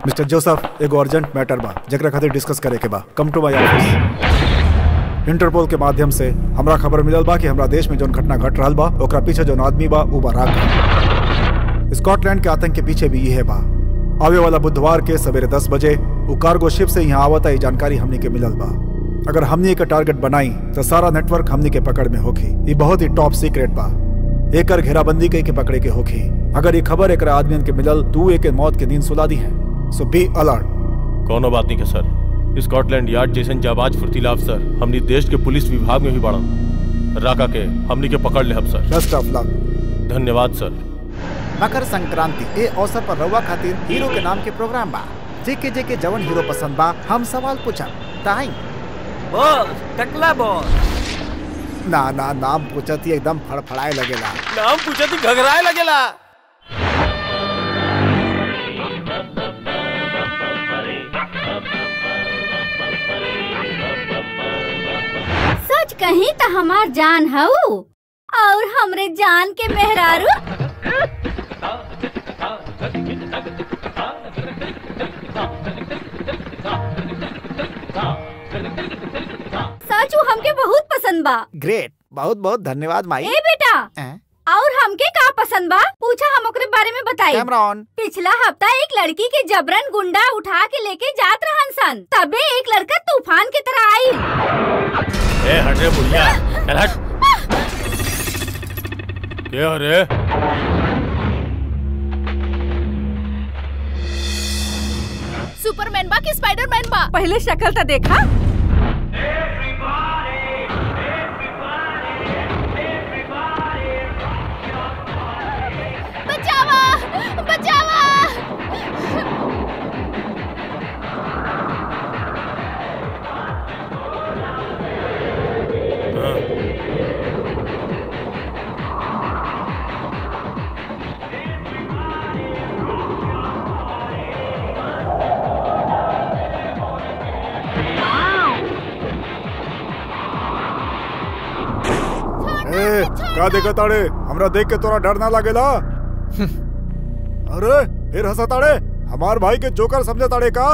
Mister Joseph एगो urgent matter बा जेकरा खातिर डिस्कस करे के बा come to my office Interpol के माध्यम से हमरा खबर मिलल बा कि हमरा देश में जोन घटना घट रहल बा ओकरा पीछे जोन आदमी बा उ बा राका स्कॉटलैंड के आतंक के पीछे भी यह बा आवे वाला बुधवार के सवेरे दस बजे उ कार्गो शिप से यहाँ आवता ये जानकारी हमनी के मिलल बा अगर हमनी के टारगेट बनाई तो सारा नेटवर्क हमनी के पकड़ में होखी ये बहुत ही टॉप सीक्रेट बा एकर घेराबंदी कई के पकड़े के होखी अगर ये खबर एक आदमियन के मिलल तू एक मौत के नींद सुला दी है सो बी अलर्ट कोनो बात नहीं के सर स्कॉटलैंड यार्ड जैसन जाबाज फुर्तीला अफसर हमनी देश के पुलिस विभाग में भी बड़ा राका के हमनी के पकड़ ले हम सर बेस्ट ऑफ लक धन्यवाद सर मकर संक्रांति ए अवसर पर रउआ खातिर हीरो के नाम के प्रोग्राम बा जेके जेके जवन हीरो पसंद बा हम सवाल पूछब ताई बोल टकला बोल ना ना नाम पूछत ही एकदम फड़फड़ाए लगेला नाम पूछे तू घगराए लगेला सच कहीं तो हमार जान हऊ और हमरे जान के मेहरारू सच ऊ हमके बहुत पसंद बा ग्रेट बहुत बहुत धन्यवाद माई ए बेटा हैं? और हमके का पसंद बा पूछा हम ओकरे बारे में बताई कैमरॉन पिछला हफ्ता एक लड़की के जबरन गुंडा उठा के लेके जात रहन सन तबे एक लड़का तूफान की तरह आई ए हट रे बुढ़िया चल हट क्या रे सुपरमैन बा कि स्पाइडरमैन बा पहले शक्ल तो देखा बचावा बचावा ए, का देखा ताड़े हमरा देख के तोरा डर ना लागेला अरे फिर हंसा ताड़े हमार भाई के जोकर समझे ताड़े का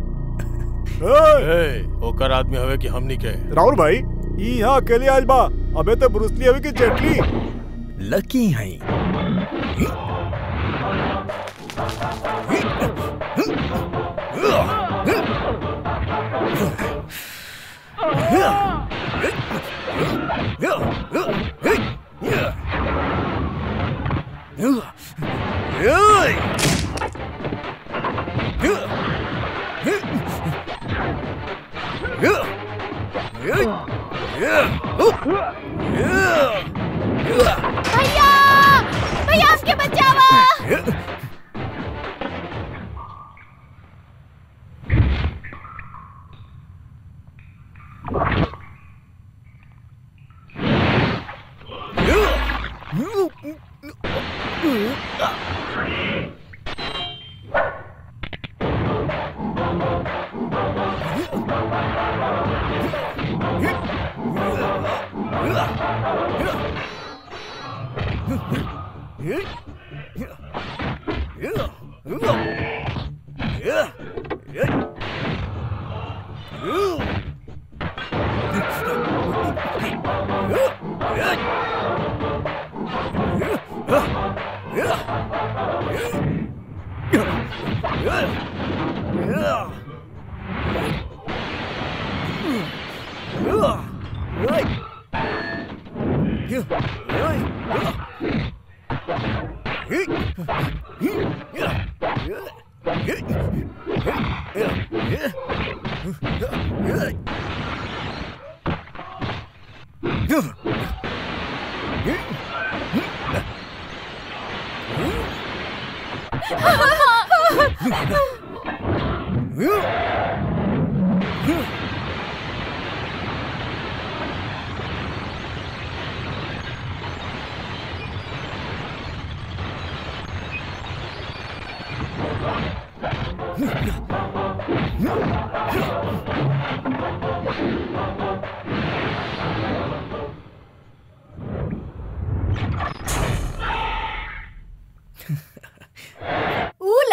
ए, ए ओकर आदमी हवे कि हमनी के राहुल भाई ई यहाँ अकेले आइल बा अबे तो ब्रूसली हवे कि जेटली लकी है भैया भैया हमके बचावा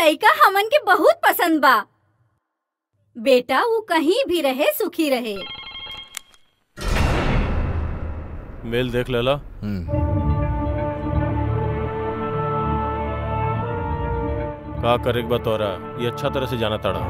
लइका हमन के बहुत पसंद बा बेटा वो कहीं भी रहे सुखी रहे मेल देख लेला का करे के बा तोरा ये अच्छा तरह से जाना ताड़ा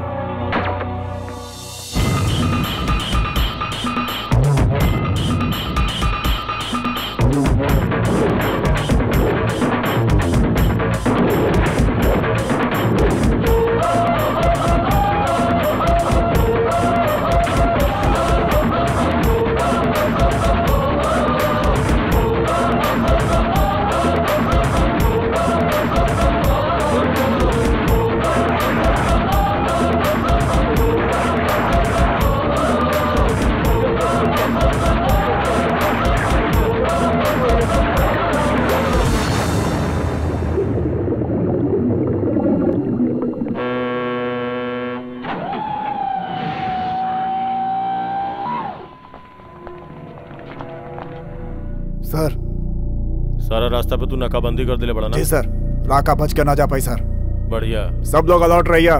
सर सारा रास्ता पे तू नाकाबंदी कर दिले बड़ा ना जी सर राका बच के ना जा पाई सर बढ़िया सब लोग अलर्ट रहिए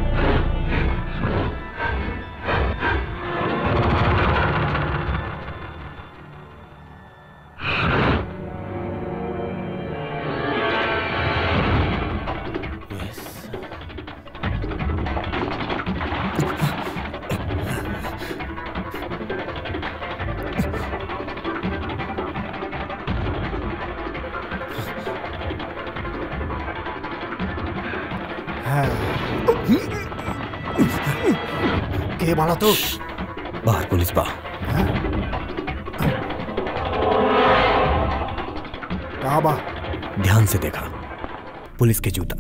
के बाड़ा तू बाहर पुलिस बा कहाँ बा ध्यान से देखा पुलिस के जूता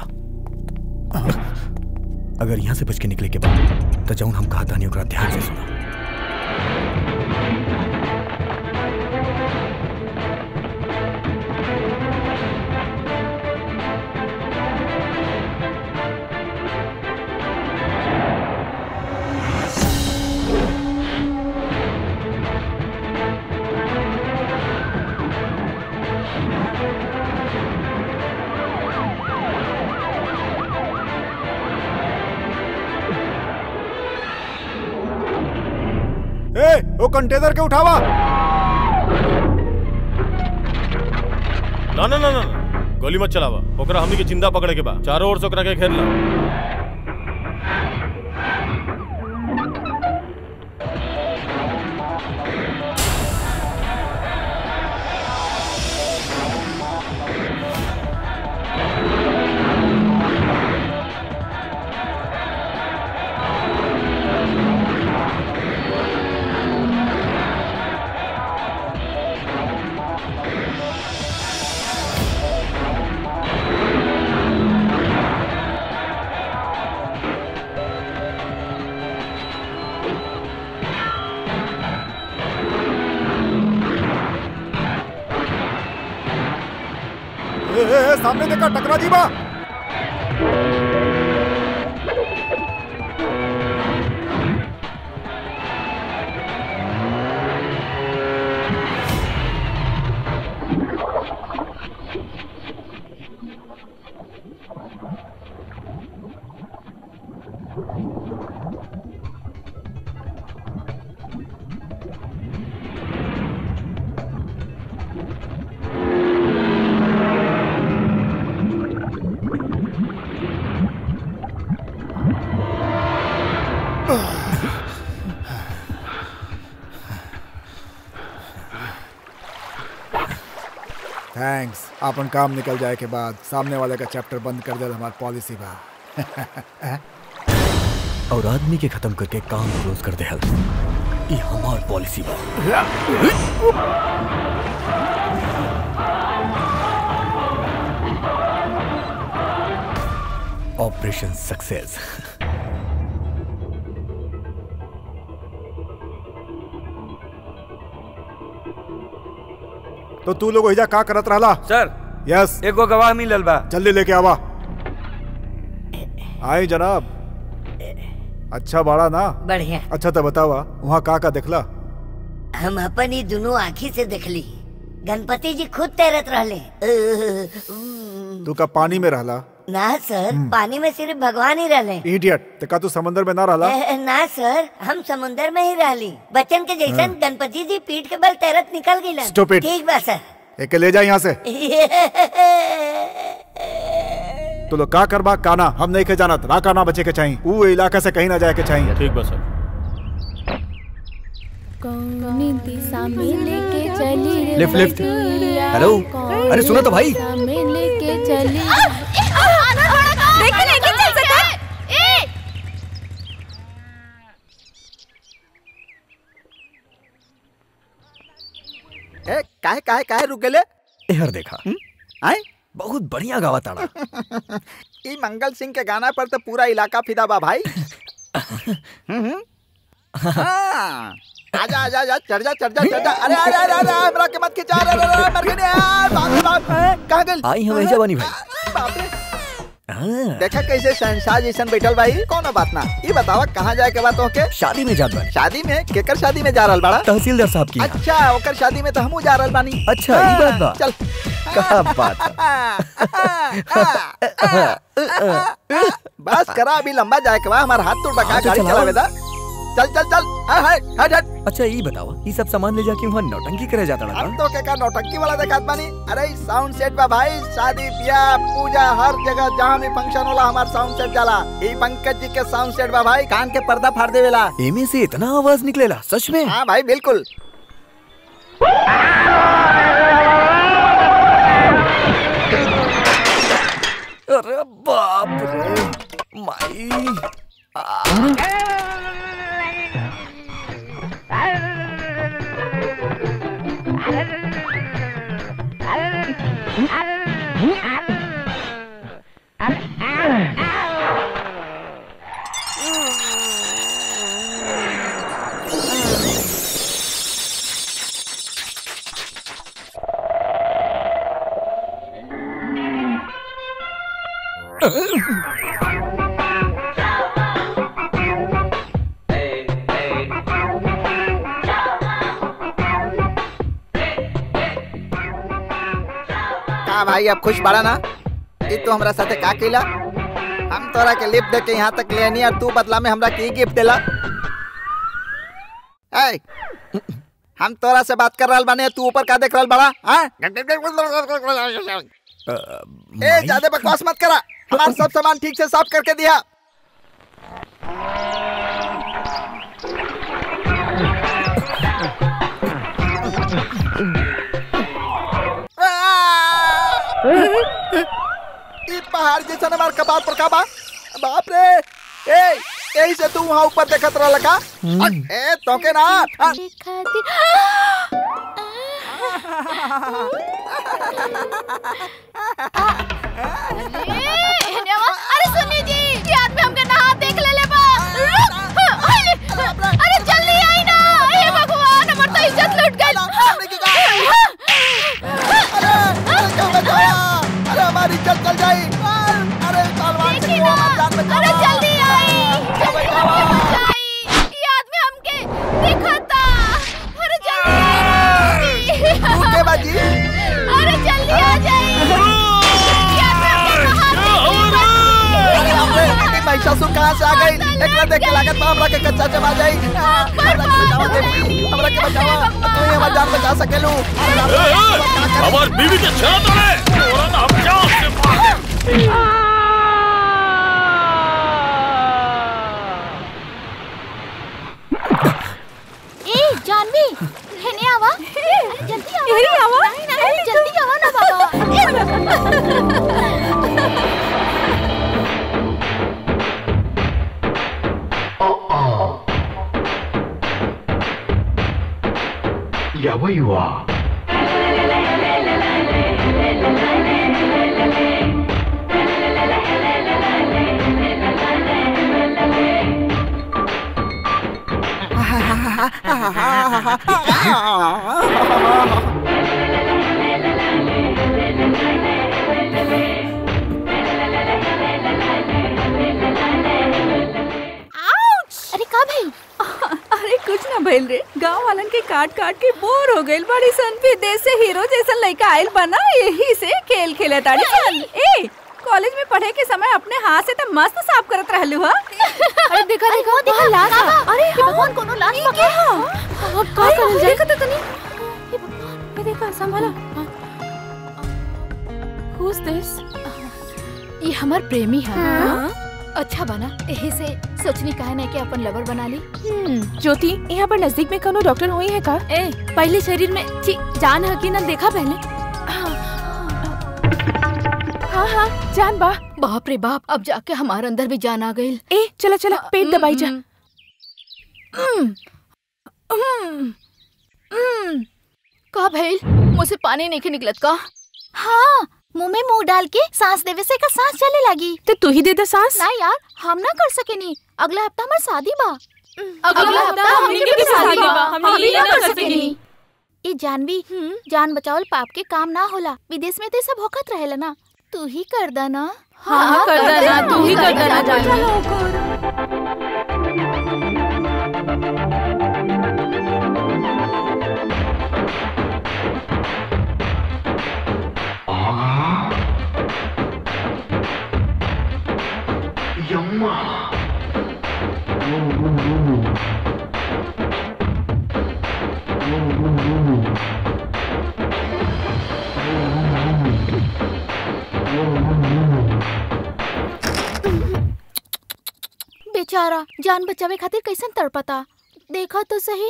अगर यहाँ से बच के निकले के बाद तो जौन हम कहा तानी ओकरा ध्यान से सुना ए वो कंटेनर के उठावा ना ना ना ना ना। गोली मत चलावा ओकरा हमनी के जिंदा पकड़े के बा चारों ओर से ओकरा के घेर ला ए, ए, ए, सामने देखा टकरा जी बा थैंक्स अपन काम निकल जाए के बाद सामने वाले का चैप्टर बंद कर दे हमारी पॉलिसी बा और आदमी के खत्म करके काम क्लोज कर दे हल ये हमार पॉलिसी बा ऑपरेशन सक्सेस तो तू लोग हिजा का करत रहला सर यस एगो गवाह मिलल बा जल्दी लेके आवा आई जनाब अच्छा बाड़ा ना बढ़िया अच्छा तो बतावा वहाँ का का देखला हम अपन ही दोनों आँखी से देखली गणपति जी खुद तैरत रहले तू का पानी में रहला ना सर पानी में सिर्फ भगवान ही रहले इडियट ते का तू समंदर में ना रहला ए, ना सर हम समुंदर में ही रहली बच्चन के जैसन गणपति जी पीठ के बल तैरत निकल गई Stupid. ठीक बा सर एके ले जा यहाँ से तू लोग का करबा काना हम नहीं के जानत राका ना बचे के चाहिए ऊ इलाका से कहीं ना जाए के चाहिए ठीक बा सर कौनी दिशा में लेके चली रे लिफ्ट, लिफ्ट। बटिया, हेलो? कौनी अरे सुनो तो भाई। दिशा में लेके चली देख नहीं चल सकता ए काहे काहे काहे रुक गेले एहर देखा आए बहुत बढ़िया गावा ताड़ा ई मंगल सिंह के गाना पर तो पूरा इलाका फिदा बा भाई हम्म, हम्म। हाँ। आजा आजा आजा चढ़ जा चढ़ जा चढ़ जा अरे अरे अरे अरे हमरा के मत खिंचा अरे अरे अरे मर गए यार बाप रे बाप ए, कहाँ गेल आई हम ऐजा बनी भाई बाप रे हाँ, देखा कैसे शहनशाह जैसन बैठल भाई कोनो बात ना ई बतावा कहाँ जाए के बात होके शादी में जात बानी शादी में केकर शादी में जा रहल बाड़ा तहसीलदार साहब की यहाँ। अच्छा ओकर शादी में तो हमहू जा रहल बानी अच्छा, ई बात बा। चल का बात है? बस करा अभी लंबा जाए के बा हमार हाथ तो बका हाँ, तो गाड़ी चलाओ। चलावे दा चल चल चल हाँ, हाँ, हट हट अच्छा ये बतावा ये सब सामान ले जाके वहाँ नौटंकी करे जाता हम ना तो के का नौटंकी वाला देखात बानी अरे साउंड सेट बा भाई शादी ब्याह पूजा हर जगह जहाँ भी फंक्शन होला हमार साउंड सेट जाला ई पंकज जी के साउंड सेट बा भाई कान के पर्दा फाड़ देवेला एमे से इतना आवाज निकलेला सच में हाँ भाई बिल्कुल अरे बाप रे माई का भाई अब खुश बड़ा ना ई तू हमरा साथे का केला हम तोरा के लिफ्ट दे के यहाँ तक ले आनी और तू बदला में हमरा की गिफ्ट देला ए हम तोरा से बात कर रहल बाने तू ऊपर का देख रहल बड़ा हाँ ए ज्यादा बकवास मत करा हमार सब सामान ठीक से साफ करके दिया ई पहाड़ जैसा हमार कपार पर का बा बाप रे ए यही से तू वहाँ ऊपर देखत रहल का ए तोके ना आ, अरे सुनी जी ये आदमी हमके नहा देख ले ले बा रुक अरे अरे जल्दी आई ना हे भगवान हमर तो इज्जत लूट गई हमने की कहा? अरे अरे क्या बचाया अरे हमारी इज्जत चल जाई अरे तलवार से देखी वो ना हमारी जान बचावा अरे जल्दी आई जल्दी बचावा। हमके बचाई ये आदमी हमके दिखता अरे जल्दी आई तू के बाजी अरे जल्दी आ जाई ये आदमी हमके नहा अरे बाप रे ये महिषासुर कहाँ से आ गई एकरा देख के लागत बा हमरा के कच्चा चबा जाई हमरा के बचावा देवी हमरा के बचावा तू ही हमार जान बचा सकेलू अरे बाप रे, अब क्या करें? हमार बीवी के छेड़ा तोड़े तोरा ना हम जान से मार दे ए जानवी हेने आवा अरे जल्दी आवा हेने आवा अरे जल्दी आवा ना बाबा अरे का भाई अरे कुछ ना भइल रे गांव वालन के काट काट के बोर हो गइल बड़ी सन विदेश से हीरो जैसा लड़का आइल बना यही से खेल खेले ताड़ी सन ए कॉलेज में पढ़े के समय अपने हाथ से तो मस्त साफ करत रहलू हा अरे देखा देखा देखा लाश अरे भगवान कोनो लाश पकड़ अब का करल जाए देखा तो तनी ये देखा संभाला Who's this? ये हमार प्रेमी है अच्छा बना यही से सोचनी काहे ना कि अपन लवर बना ली ज्योति यहाँ पर नजदीक में कोनो डॉक्टर हुई है का ए पहले शरीर में छी, जान है कि ना देखा पहले हाँ हाँ जान बा बाप रे बाप अब जाके हमारे अंदर भी जान आ गई ए चला चला पेट दबाई जा का भइल मुझसे पानी नहीं के निकलत का हाँ मुंह में मुंह डाल के सांस देवे से का सांस चले लगी तो तू ही दे दे सांस ना यार हम ना कर सकेनी अगला हफ्ता हमार शादी बा अगला हफ्ता हमनी के भी शादी बा, हमनी ना ना कर सकेनी। ये जानवी जान बचावल पाप के काम ना होला विदेश में तो ये सब होकत रहेला ना तू ही कर दा ना हाँ, कर देना, तू ही कर देना, जानवी। बेचारा जान बचावे खातिर कैसन तड़पता देखा तो सही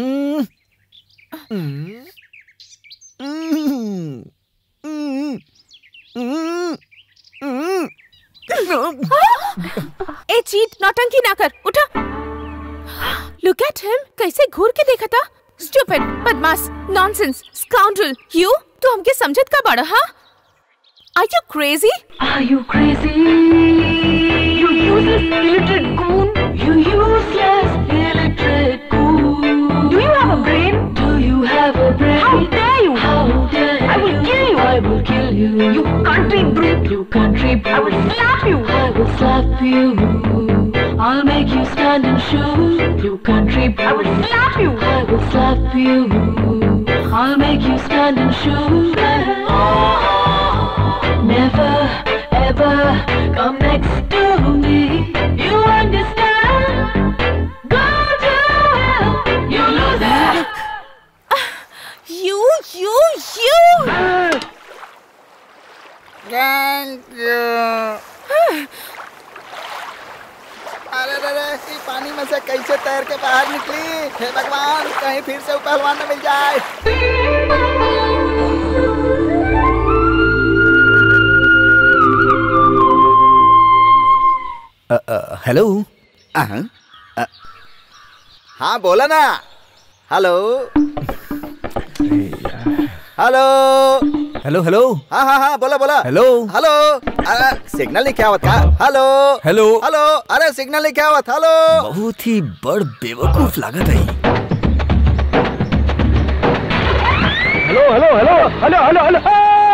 ए चीट नौटंकी ना कर उठा लुक एट हिम कैसे घूर के देखा था स्टूपिड बदमाश नॉनसेंस स्काउंड्रल यू तू हमके समझत का बड़ा हां are you crazy Are you crazy? You useless illiterate goon. You useless illiterate goon. Do you have a brain? Do you have a brain? How dare you? How dare I will kill you. I will kill you. You country brute. You country brute. I will slap you. I will slap you. I'll make you stand and shoot. You country brute. I will slap you. I will slap you. I'll make you stand and shoot. Never ever come next to me. You understand? Go to hell, you loser. You you you thank you अरे अरे अरे इस पानी में से कैसे तैर के बाहर निकली हे भगवान कहीं फिर से वो पहलवान न मिल जाए हेलो अहं, अ, हाँ बोला ना हेलो हेलो हेलो हेलो हाँ हाँ हाँ बोला बोला हेलो हेलो अरे सिग्नल नहीं क्या हुआ था हेलो हेलो हेलो अरे सिग्नल नहीं क्या हुआ था हेलो बहुत ही बड़ बेवकूफ लागत है hello hello hello hello hello hello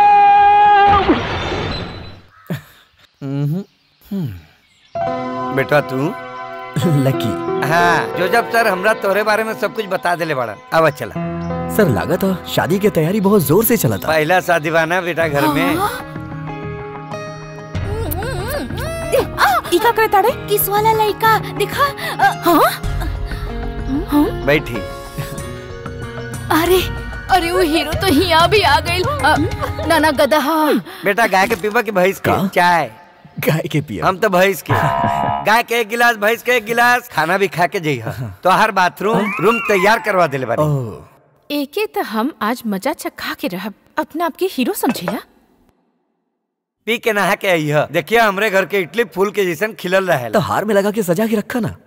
बेटा तू लकी हाँ जो जब सर हमरा तोरे बारे में सब कुछ बता देले बड़ा अब चला सर लगा था शादी की तैयारी बहुत जोर से चला था पहला शादी बाना बेटा घर में ई का करे ताड़े किस वाला लड़का दिखा हाँ बैठी अरे अरे वो हीरो तो यहाँ भी आ गई नाना गधा बेटा गाय के पीबा की भैंस के चाय गाय के पिया हम तो भैंस के गाय के एक गिलास भैंस के एक गिलास खाना भी खा के जइहा तो हर बाथरूम रूम तैयार करवा देले बानी एके तो हम आज मजा चखा के रहब अपना आपके हीरो समझेला पी के नहा के अइहा देखिए हमरे घर के इडली फूल के जैसन खिलल रहे तो हार में लगा के सजा के रखा ना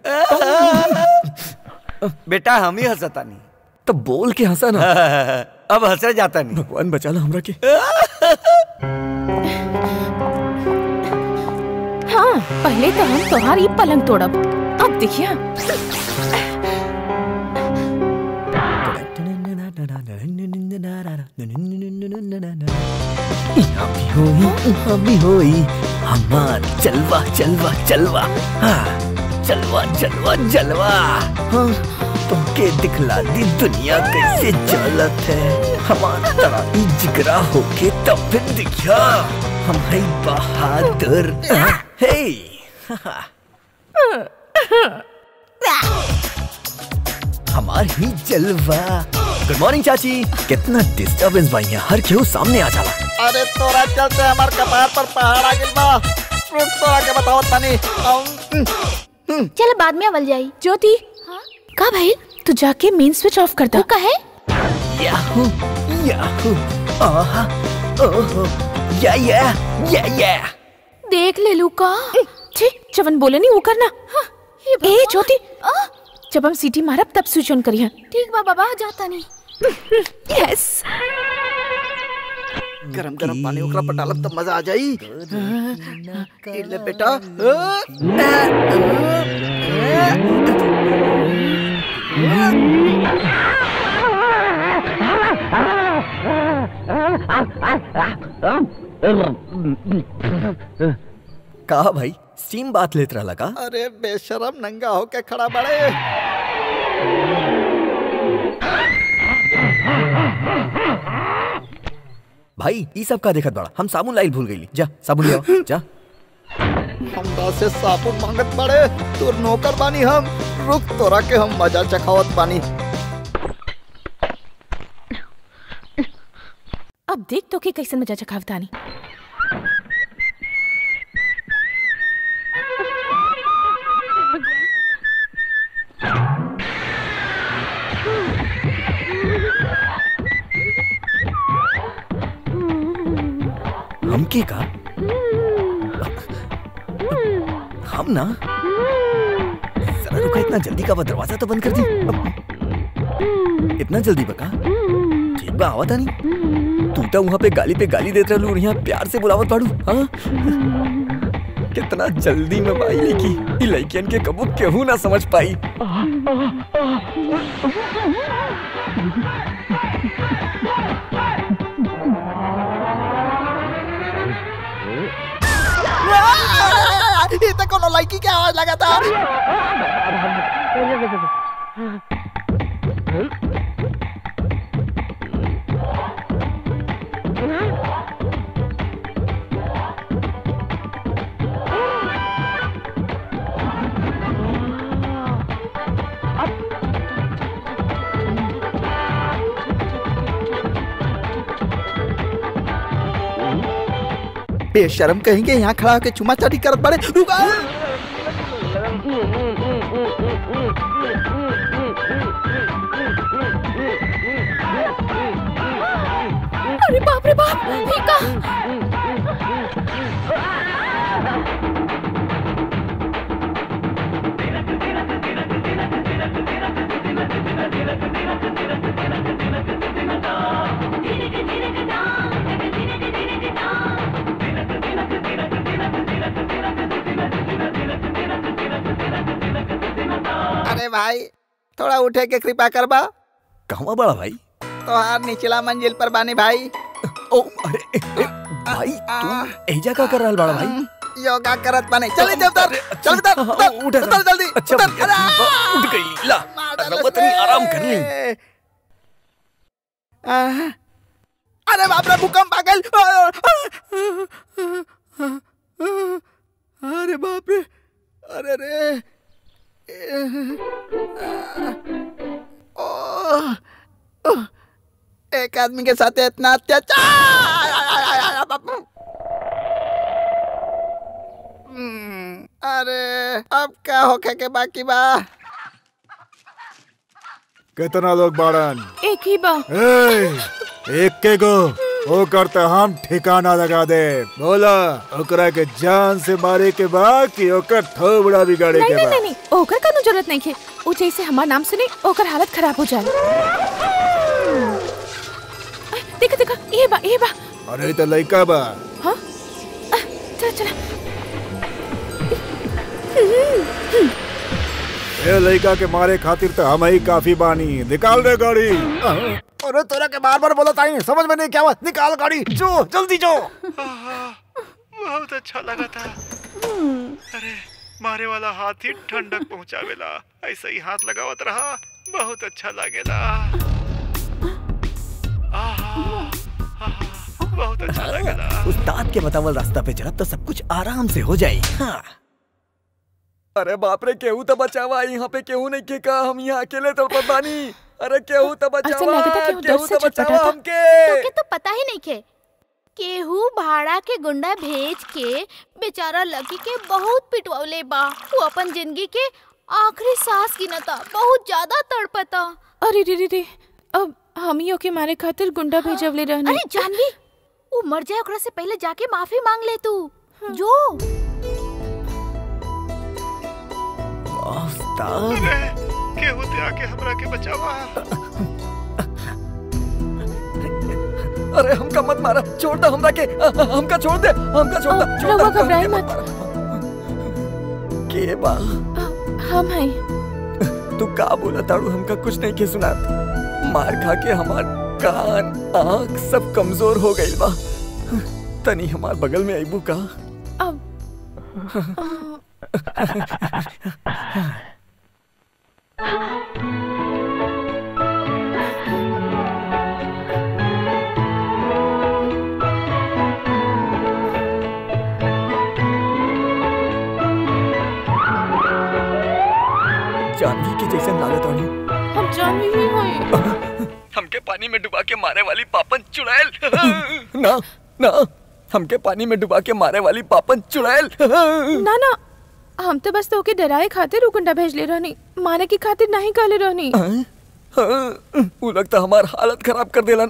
बेटा हम ही हंसतानी तो बोल के हंसा ना अब हंसे जाता नहीं भगवान बचा लो हमरा के हाँ पहले तो हम तुम्हारी पलंग तोड़ब अब देखिए यहाँ भी होई यहाँ भी होई हमार चलवा चलवा चलवा हाँ चलवा चलवा जलवा हाँ तुमके दिखला दी दुनिया कैसे चलत है हमार तरह ही जिगरा होके तब फिर दिखा हम है बहादुर हे हमार ही जलवा गुड मॉर्निंग चाची कितना डिस्टरबेंस भाई यहाँ हर केहू सामने आ जाला अरे तोरा चलते हमार कपार पर पहाड़ आ गिल बा रुक तोरा के बताओ तनी चल बाद में अवल जाई ज्योति का भाई तू जाके मेन स्विच ऑफ कर दो का है याहू याहू आहा ओहो या या या या देख ले लू का ठीक जवन बोले नहीं वो करना ए ज्योति जब हम सीटी मारब तब स्विच ऑन करिए ठीक बा बाबा जाता नहीं यस गरम गरम पानी ओकरा पर डालब तब मजा आ जाई ई ले बेटा कहा भाई स्टीम बात लेत रहला का अरे बेशरम नंगा होके खड़ा बड़े भाई ई सब का देखत बड़ा हम साबुन लाइल भूल गईली जा साबुन ले आओ जा हमरा से साबुन मांगत बड़े तोर नौकर बानी हम रुक तोरा के हम मजा चखावत बानी अब देख तो कि कैसे मजा चखावतानी हमके का हम ना जरा रुका इतना जल्दी का बा दरवाजा तो बंद कर दी इतना जल्दी बका ठीक बा आवत नहीं तू तो वहां पे गाली पे गाली देत रहलू और यहाँ प्यार से बुलावत पाड़ू हाँ कितना जल्दी में पाई लेकी ई लइकन के कबू केहू ना समझ पाई ये तो कोनो लड़की के आवाज लगा था बेशरम कहेंगे यहाँ खड़ा होके चुमा चाटी करत बड़े रुका अरे बाप रे बाप ये का अरे भाई थोड़ा उठे के कृपा करबा कहवा बड़ा भाई तोहार निचला मंजिल पर बानी भाई ओ अरे ए, ए, भाई तू एजा का कर रहल बड़ा भाई योगा करत बानी चल दे उधर चल उधर उधर उठ उधर जल्दी अच्छा उधर भैया, अरे उठ गई ला रवत नहीं आराम कर ली आह, अरे बाप रे भूकंप आ गइल अरे बाप रे अरे रे ओह, ओह, एक आदमी के साथ इतना अत्याचार हम्म, अरे अब क्या होके के बाकी बा कितना लोग बाड़न एक ही बा ए, एक के गो ओ करते हम ठिकाना लगा दे बोला ओकरा के जान से मारे के बाद कि ओकर थोबड़ा बिगाड़े नहीं के नहीं बाद नहीं नहीं ओकर का जरूरत नहीं है ऊ जैसे हमार नाम सुने ओकर हालत खराब हो जाए देखा देखा ये बा ये बा अरे तो लइका बा हाँ आ, चला चला ए लइका के मारे खातिर तो हम ही काफी बानी निकाल दे गाड़ी अरे तोरा के बार बार बोला ताई समझ में नहीं क्या हुआ निकाल गाड़ी जो जल्दी जो बहुत अच्छा लगा था अरे मारे वाला हाथ ही ठंडक पहुंचावेला ऐसा ही हाथ लगावत रहा बहुत अच्छा लागेला आहा, आहा, बहुत अच्छा लगेला उस्ताद के बतावल रास्ता पे चलब तो सब कुछ आराम से हो जाई हाँ। अरे बाप रे केहू तो बचावा यहाँ पे केहू नहीं के का हम यहाँ अकेले तो बानी अरे केहू तो ऐसा बचावा लगता कि वो केहू दर्द से तो छटपटा बचावा था। हमके तोके तो पता ही नहीं खे केहू भाड़ा के गुंडा भेज के बेचारा लकी के बहुत पिटवले बा वो अपन जिंदगी के आखिरी सांस गिनता बहुत ज्यादा तड़पता अरे रे रे रे अब हम ही ओके मारे खातिर गुंडा भेजवले रहने अरे जानवी वो मर जाए ओकरा से पहले जाके माफी मांग ले तू जो उस्ताद केहू ते आके हमरा के बचावा अरे हमका मत मारा छोड़ दे हमरा के अ- अ- हमका छोड़ दे हमका छोड़ दे छोड़ दे, रउआ हमका घबराई हमके मत के बा हम हैं तू का बोला ताड़ू हमका कुछ नहीं के सुना मार खा के हमार कान आँख सब कमजोर हो गई बा तनी हमार बगल में आईबू का अब जानवी के जैसे लागत आनी हम जानवी भी हैं हमके पानी में डुबा के मारे वाली पापन चुड़ैल ना ना हमके पानी में डुबा के मारे वाली पापन चुड़ैल ना ना हम तो बस तोके डराए खातिर उ गुंडा भेज ले रहनी मारे की खातिर नहीं कहले रहनी वो लगता हमार हालत खराब कर देलन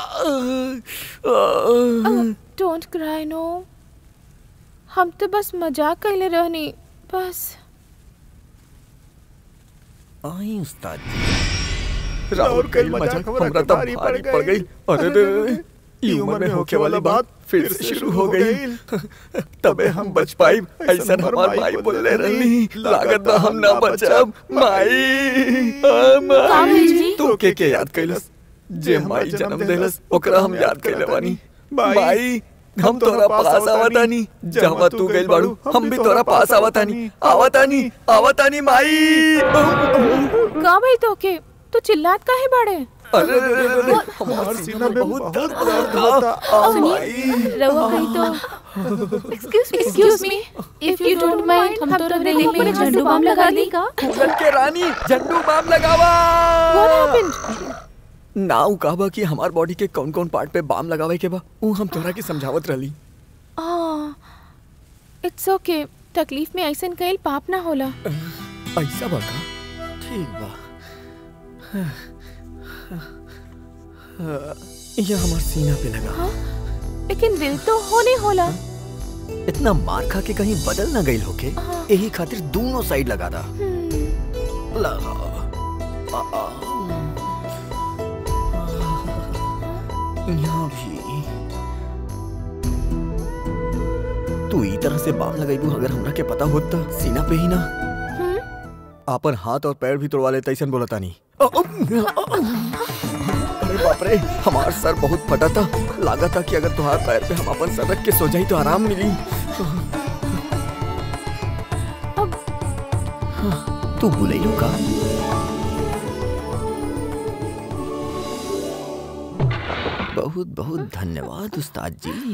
डोंट क्राई नो हम तो बस मजाक कहले रहनी बस आई उस्ताद राहुल कई मजाक हमरा तब भारी पड़ गई अरे रे रे ई उम्र में होके वाली बात फिर से शुरू हो गई तबे हम बच पाई ऐसा हमार भाई बोले रही लागत बा हम ना बचब माई आ, माई तू के के याद कैलस जे माई जन्म देलस ओकरा हम याद कैले बानी माई हम तोरा पास आवतानी जहाँ तू गइल बाड़ू हम भी तोरा पास आवतानी आवतानी आवतानी माई का भाई तोके तू चिल्लात काहे बाड़े अरे रे रे रे रे हमार सीना में बहुत दर्द होता आ माई रहुआ कहीं तो excuse me excuse me if you don't mind हम तो रेली में झंडू बम लगा दी का पूरन के रानी झंडू बाम लगावा व्हाट हैपेंड नाउ कहबा कि हमार बॉडी के कौन कौन पार्ट पे बाम लगावे के बा ऊ हम तोरा के समझावत रहली इट्स ओके तकलीफ में ऐसन कइल पाप ना होला ऐसा बा का ठीक बा ये हमार सीना पे लगा लेकिन दिल तो होने होला इतना मार खा के कहीं बदल ना गई होके यही खातिर दोनों साइड लगा दा लगा आ, आ, यहाँ भी तू ई तरह से बाम लगाई अगर हमरा के पता होता सीना पे ही ना आपन हाथ और पैर भी तोड़वा लेता ऐसा बोला तानी अरे बाप रे हमार सर बहुत फटा था लगा था कि अगर तुम्हारे पैर पे हम अपन सर रख के सो जाई तो आराम मिली तू बुलैलो का बहुत बहुत धन्यवाद उस्ताद जी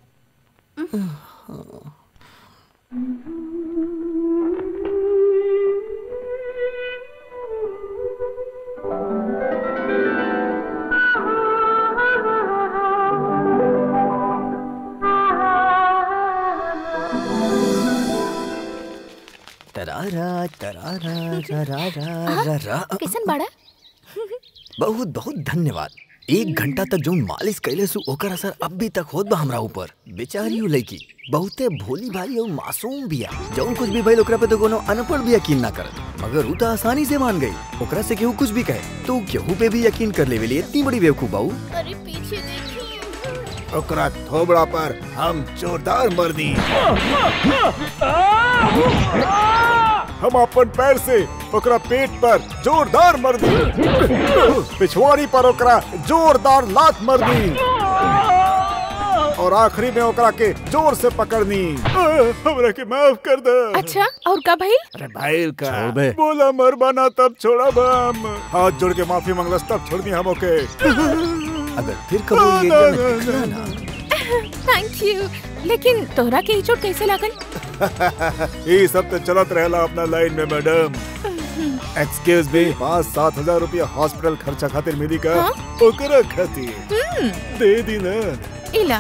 तरारा तरारा रा रा रा रा कैसन बाड़ा बहुत बहुत धन्यवाद एक घंटा तक जौन मालिश कैले सु ओकर असर अब भी तक होत बा हमरा ऊपर बेचारी उ लड़की बहुते भोली भाली और मासूम बिया जौन कुछ भी भइल ओकरा पे तो कोनो अनपढ़ भी यकीन ना करत मगर उ तो आसानी से मान गई ओकरा से केहू कुछ भी कहे तो उ केहू पे भी यकीन कर लेवेली इतनी बड़ी बेवकूफ बाऊ अरे पीछे देखिए ओकरा थोबड़ा पर हम जोरदार मर्दी हम अपन पैर से ओकरा पेट पर जोरदार मर दी पिछवाड़ी पर ओकरा जोरदार लात मर दी और आखिरी में ओकरा के जोर से पकड़नी हमरा के माफ कर दे अच्छा और का भाई अरे भाई का छोड़ बे। बोला मर बना तब छोड़ा हम हाथ जोड़ के माफी मांगलस तब छोड़ दी हम ओके अगर फिर कबूल ये ना, जन्नत ना, दिखला ना, ना थैंक यू लेकिन तोहरा के ई चोट कैसे लागल ये सब तो चलत रहेला अपना लाइन में मैडम एक्सक्यूज मी पाँच सात हजार रुपया हॉस्पिटल खर्चा खातिर मिली का ओकरा खातिर हम्म दे दी ना इला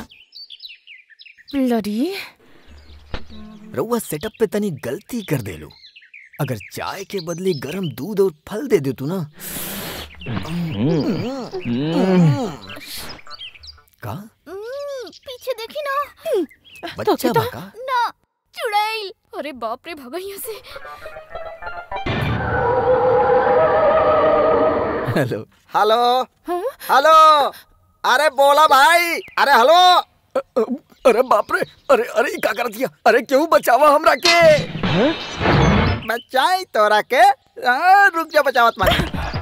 ब्लडी रउआ सेटअप पे तनी गलती कर देलू अगर चाय के बदले गरम दूध और फल दे देतू ना का हम्म, पीछे देखी ना बच्चा बा का ना चुड़ैल अरे बाप रे भगा यहाँ से हेलो हेलो हेलो अरे बोला भाई अरे हेलो अरे बाप रे अरे अरे ई का कर दिया अरे क्यों बचावा हमरा के बचाई तोरा के हाँ, रुक जा बचावत मारी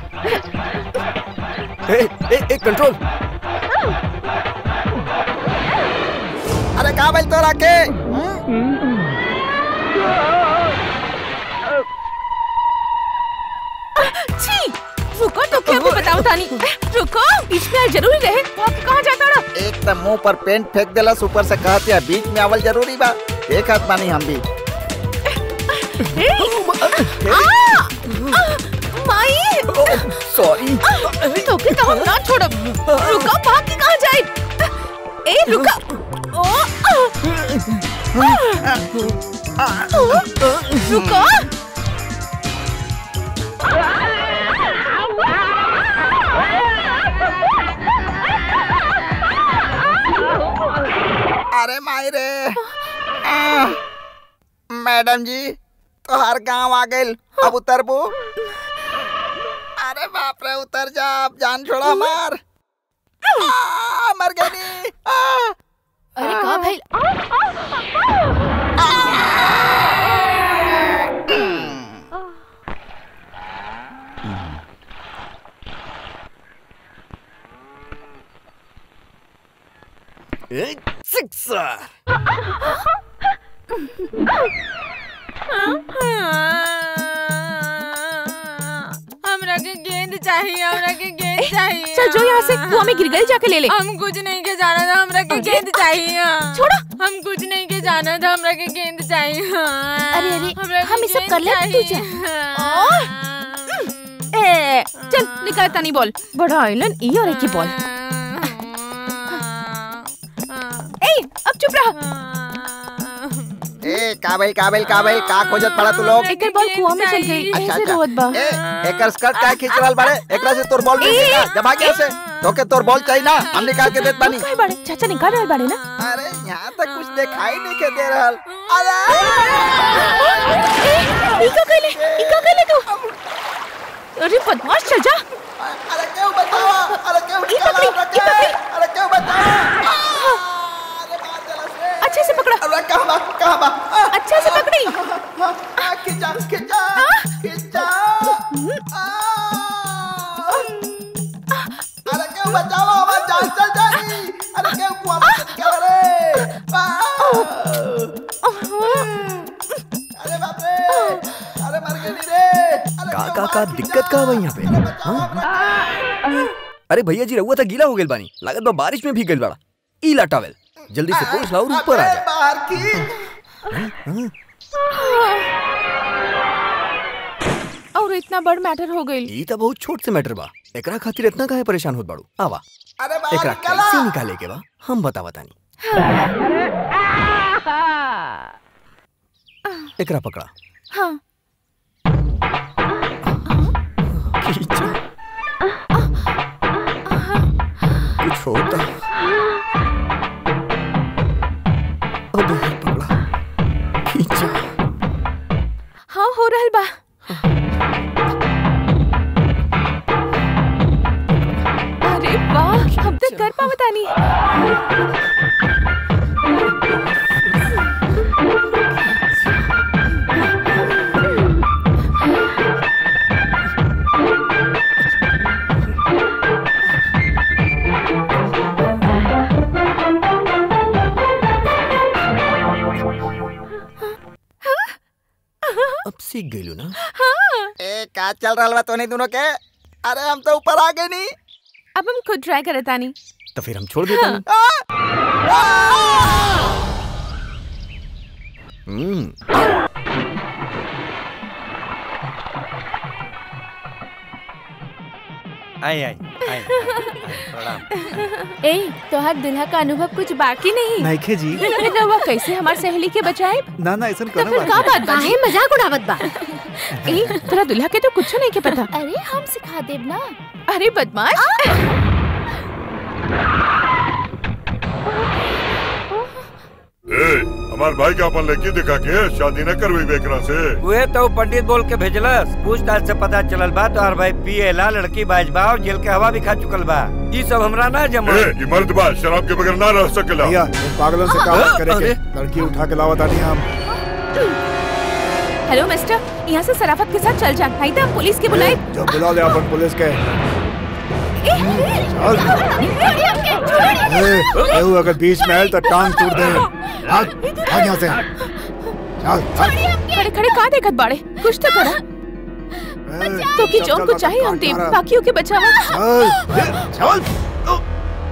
ए ए ए कंट्रोल अरे का भाई तोरा के छी रुको तो क्या भी बताओ तानी रुको बीच में आल जरूरी रहे वो आप कहाँ जाता ना एक तो मुंह पर पेंट फेंक देला ऊपर से कहते हैं बीच में आवल जरूरी बा देखत बानी हम भी माई सॉरी तो के तो हम ना छोड़ो रुको भाग के कहाँ जाए ए रुको ओ रुको अरे माई रे आ, मैडम जी तो हर गांव आ गइल अब उतरबू अरे बाप रे उतर जा अब जान छोड़ा हमार आ, मर गई अरे का भाई ए सिक्सर हमरा के गेंद चाहिए हमरा के गेंद चाहिए चल जो यहाँ से कुआं में गिर गई जाके ले ले हम कुछ नहीं के जाना था हमरा के गेंद चाहिए छोड़ो हम कुछ नहीं के जाना था हमरा के गेंद चाहिए अरे अरे हमरा के हम ये सब गेंद कर ले तू चाहिए। जा ए चल निकाल तानी बॉल बड़ा आइलन ई और एक ही बॉल ए अब चुप रह ए काबिल काबिल काबिल का खोजत पड़ा तू लोग एकर बॉल कुआं में चल गई अच्छा ऐसे रोवत बा ए एकर स्कर्ट का खींच रहल बाड़े एकरा से तोर बॉल मिल ए, गया जब आ गया से तोके तोर बॉल चाहिए ना हम निकाल के देत बानी काय बाड़े चाचा निकाल रहल बाड़े ना अरे यहाँ तक कुछ दिखाई नहीं के दे रहल अरे ई का कहले ई का कहले तू अरे बदमाश चल जा अरे क्यों बतावा अरे क्यों ई पकड़ी ई पकड़ी अरे क्यों बतावा अच्छे से पकड़ा अरे कहां बा कहां बा अच्छे से पकड़ी खिंचा खिंचा खिंचा अरे क्यों बचावा हमारी जान चल जाएगी अरे क्यों कुआं में से निकल रे अरे बाप रे अरे मर गई रे का का का दिक्कत का बा यहाँ पे हाँ? अरे भैया जी रहुआ था गीला हो गेल बानी लागत बा बारिश में भीग गेल बाड़ा ई ला टॉवेल जल्दी से पोछ लाओ और ऊपर आ जा बाहर की हाँ? और इतना बड़ मैटर हो गई ई त बहुत छोट से मैटर बा एकरा खातिर इतना काहे परेशान होत बाड़ू आवा अरे एकरा कैसे निकाले के बा हम बता बतानी एकरा पकड़ा हाँ खींचा कुछ होता अबे पकड़ा खींचा हाँ हो रहल बा अरे वाह हम तक कर पावतानी अब सीख गईलू ना ए का चल रहल बा तोनी दोनों के अरे हम तो ऊपर आ गए नहीं अब हम खुद ट्राई करतानी तो फिर हम छोड़ देता आ! आई आई आई प्रणाम ए तोहर दुल्हा का अनुभव कुछ बाकी नहीं नइखे जी। फिर रउआ कैसे हमार सहेली के बचाए ना ना ऐसा तो करो फिर का बात बा काहे मजाक उड़ावत बा ए तोरा दुल्हा के तो कुछ नहीं के पता अरे हम सिखा देब ना अरे बदमाश ए, हमार भाई के अपन लड़की दिखा के शादी न करवी बेकरा से वे तो पंडित बोल के भेजलस पूछताछ से पता चलल बा तोहर भाई पिएला लड़की बाजबा और जेल के हवा भी खा चुकल बा ई सब हमरा ना जमा ए, ई मर्द बा शराब के बगैर ना रह सकेला भैया इन पागलों से काम मत करेंगे लड़की उठा के लावत आनी हम हेलो मिस्टर यहाँ से सराफत के साथ चल जा नहीं तो हम पुलिस के बुलाए जो बुला ले अपन पुलिस के ए, केहू अगर बीच में आयल तो टांग तोड़ दे भाग भाग यहाँ से चल चल खड़े खड़े कहाँ देखत बाड़े कुछ तो करा तो की चल, जोन चल, को चल, चाहिए हम चल, टीम चल। बाकियों के बचावा चल चल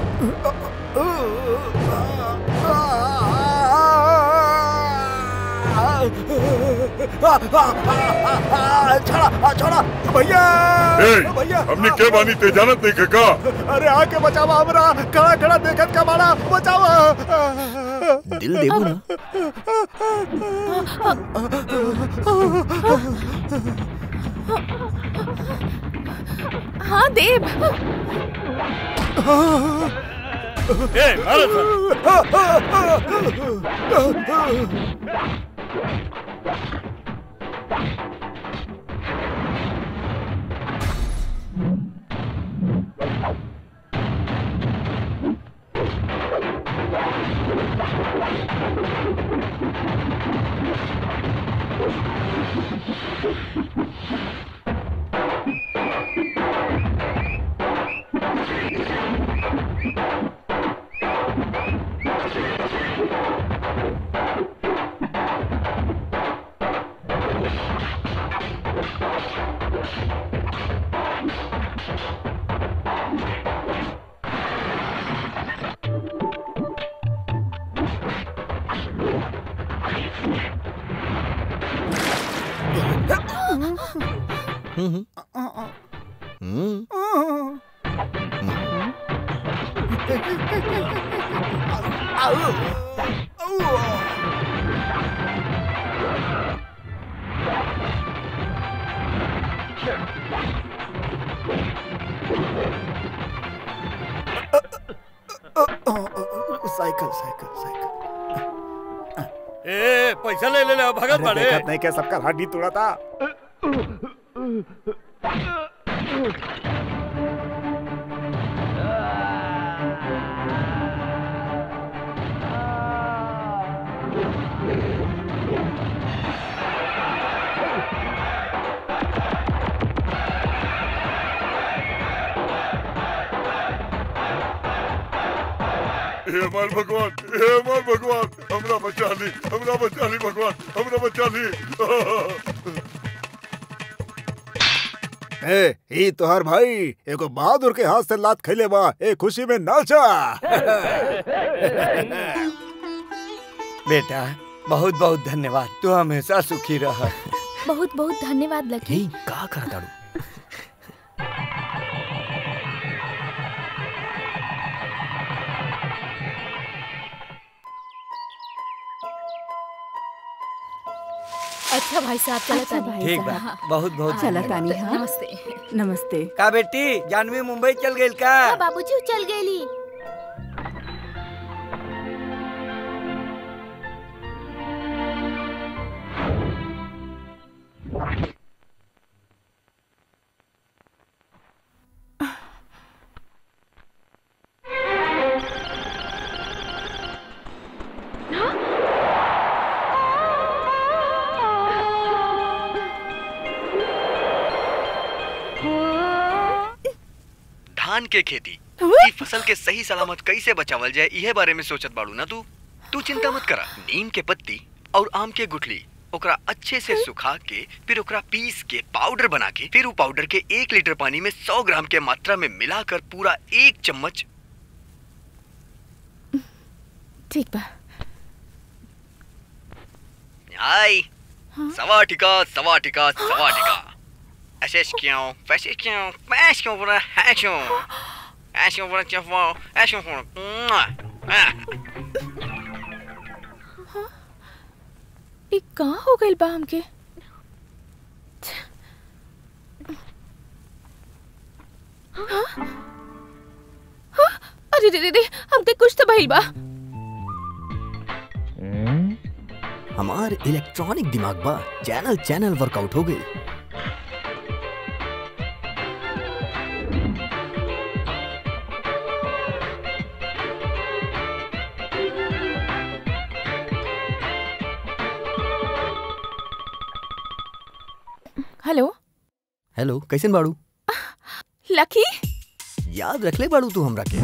छोड़ा छोड़ा भैया ए, भैया हमने के बानी ते जानत नहीं के का अरे आके बचावा हमरा खड़ा खड़ा देखत का मारा बचावा दिल देबू ना हाँ देव ए, भारत साइकिल साइकिल साइकिल ए पैसा ले ले ले भगत अरे बाड़े देखत नहीं क्या सबका हड्डी तोड़ा था हे हमार भगवान हे हमार भगवान हमरा बचा ली हमरा बचा ली भगवान हमरा बचा ली ए ई तोहर भाई एगो बहादुर के हाथ से लात खैले बा ए खुशी में नाचा बेटा बहुत बहुत धन्यवाद तू हमेशा सुखी रह बहुत बहुत धन्यवाद लकी का कर दाड़ू अच्छा भाई साहब चला अच्छा भाई ठीक बा साहब। बहुत बहुत चला धन्यवाद। तानी हाँ नमस्ते नमस्ते का बेटी जानवी मुंबई चल गई का हाँ बाबूजी चल गई धान के खेती ई फसल के सही सलामत कैसे बचावल जाए इहे बारे में सोचत बाड़ू ना तू तू चिंता मत करा नीम के पत्ती और आम के गुठली ओकरा अच्छे से सुखा के फिर ओकरा पीस के पाउडर बना के फिर उ पाउडर के एक लीटर पानी में सौ ग्राम के मात्रा में मिलाकर पूरा एक चम्मच ठीक बा आई सवाटिका सवाटिका सवाटिका ऐसे क्यों वैसे क्यों वैसे क्यों बोला है क्यों ऐसे क्यों बोला क्या वो ऐसे क्यों बोला ये कहाँ हो गई बा हमके हाँ? हाँ? अरे रे रे रे हमके कुछ तो भइल बा हमार इलेक्ट्रॉनिक दिमाग बा चैनल चैनल वर्कआउट हो गई हेलो हेलो कैसे बाड़ू लकी याद रख ले बाड़ू तू हमरा के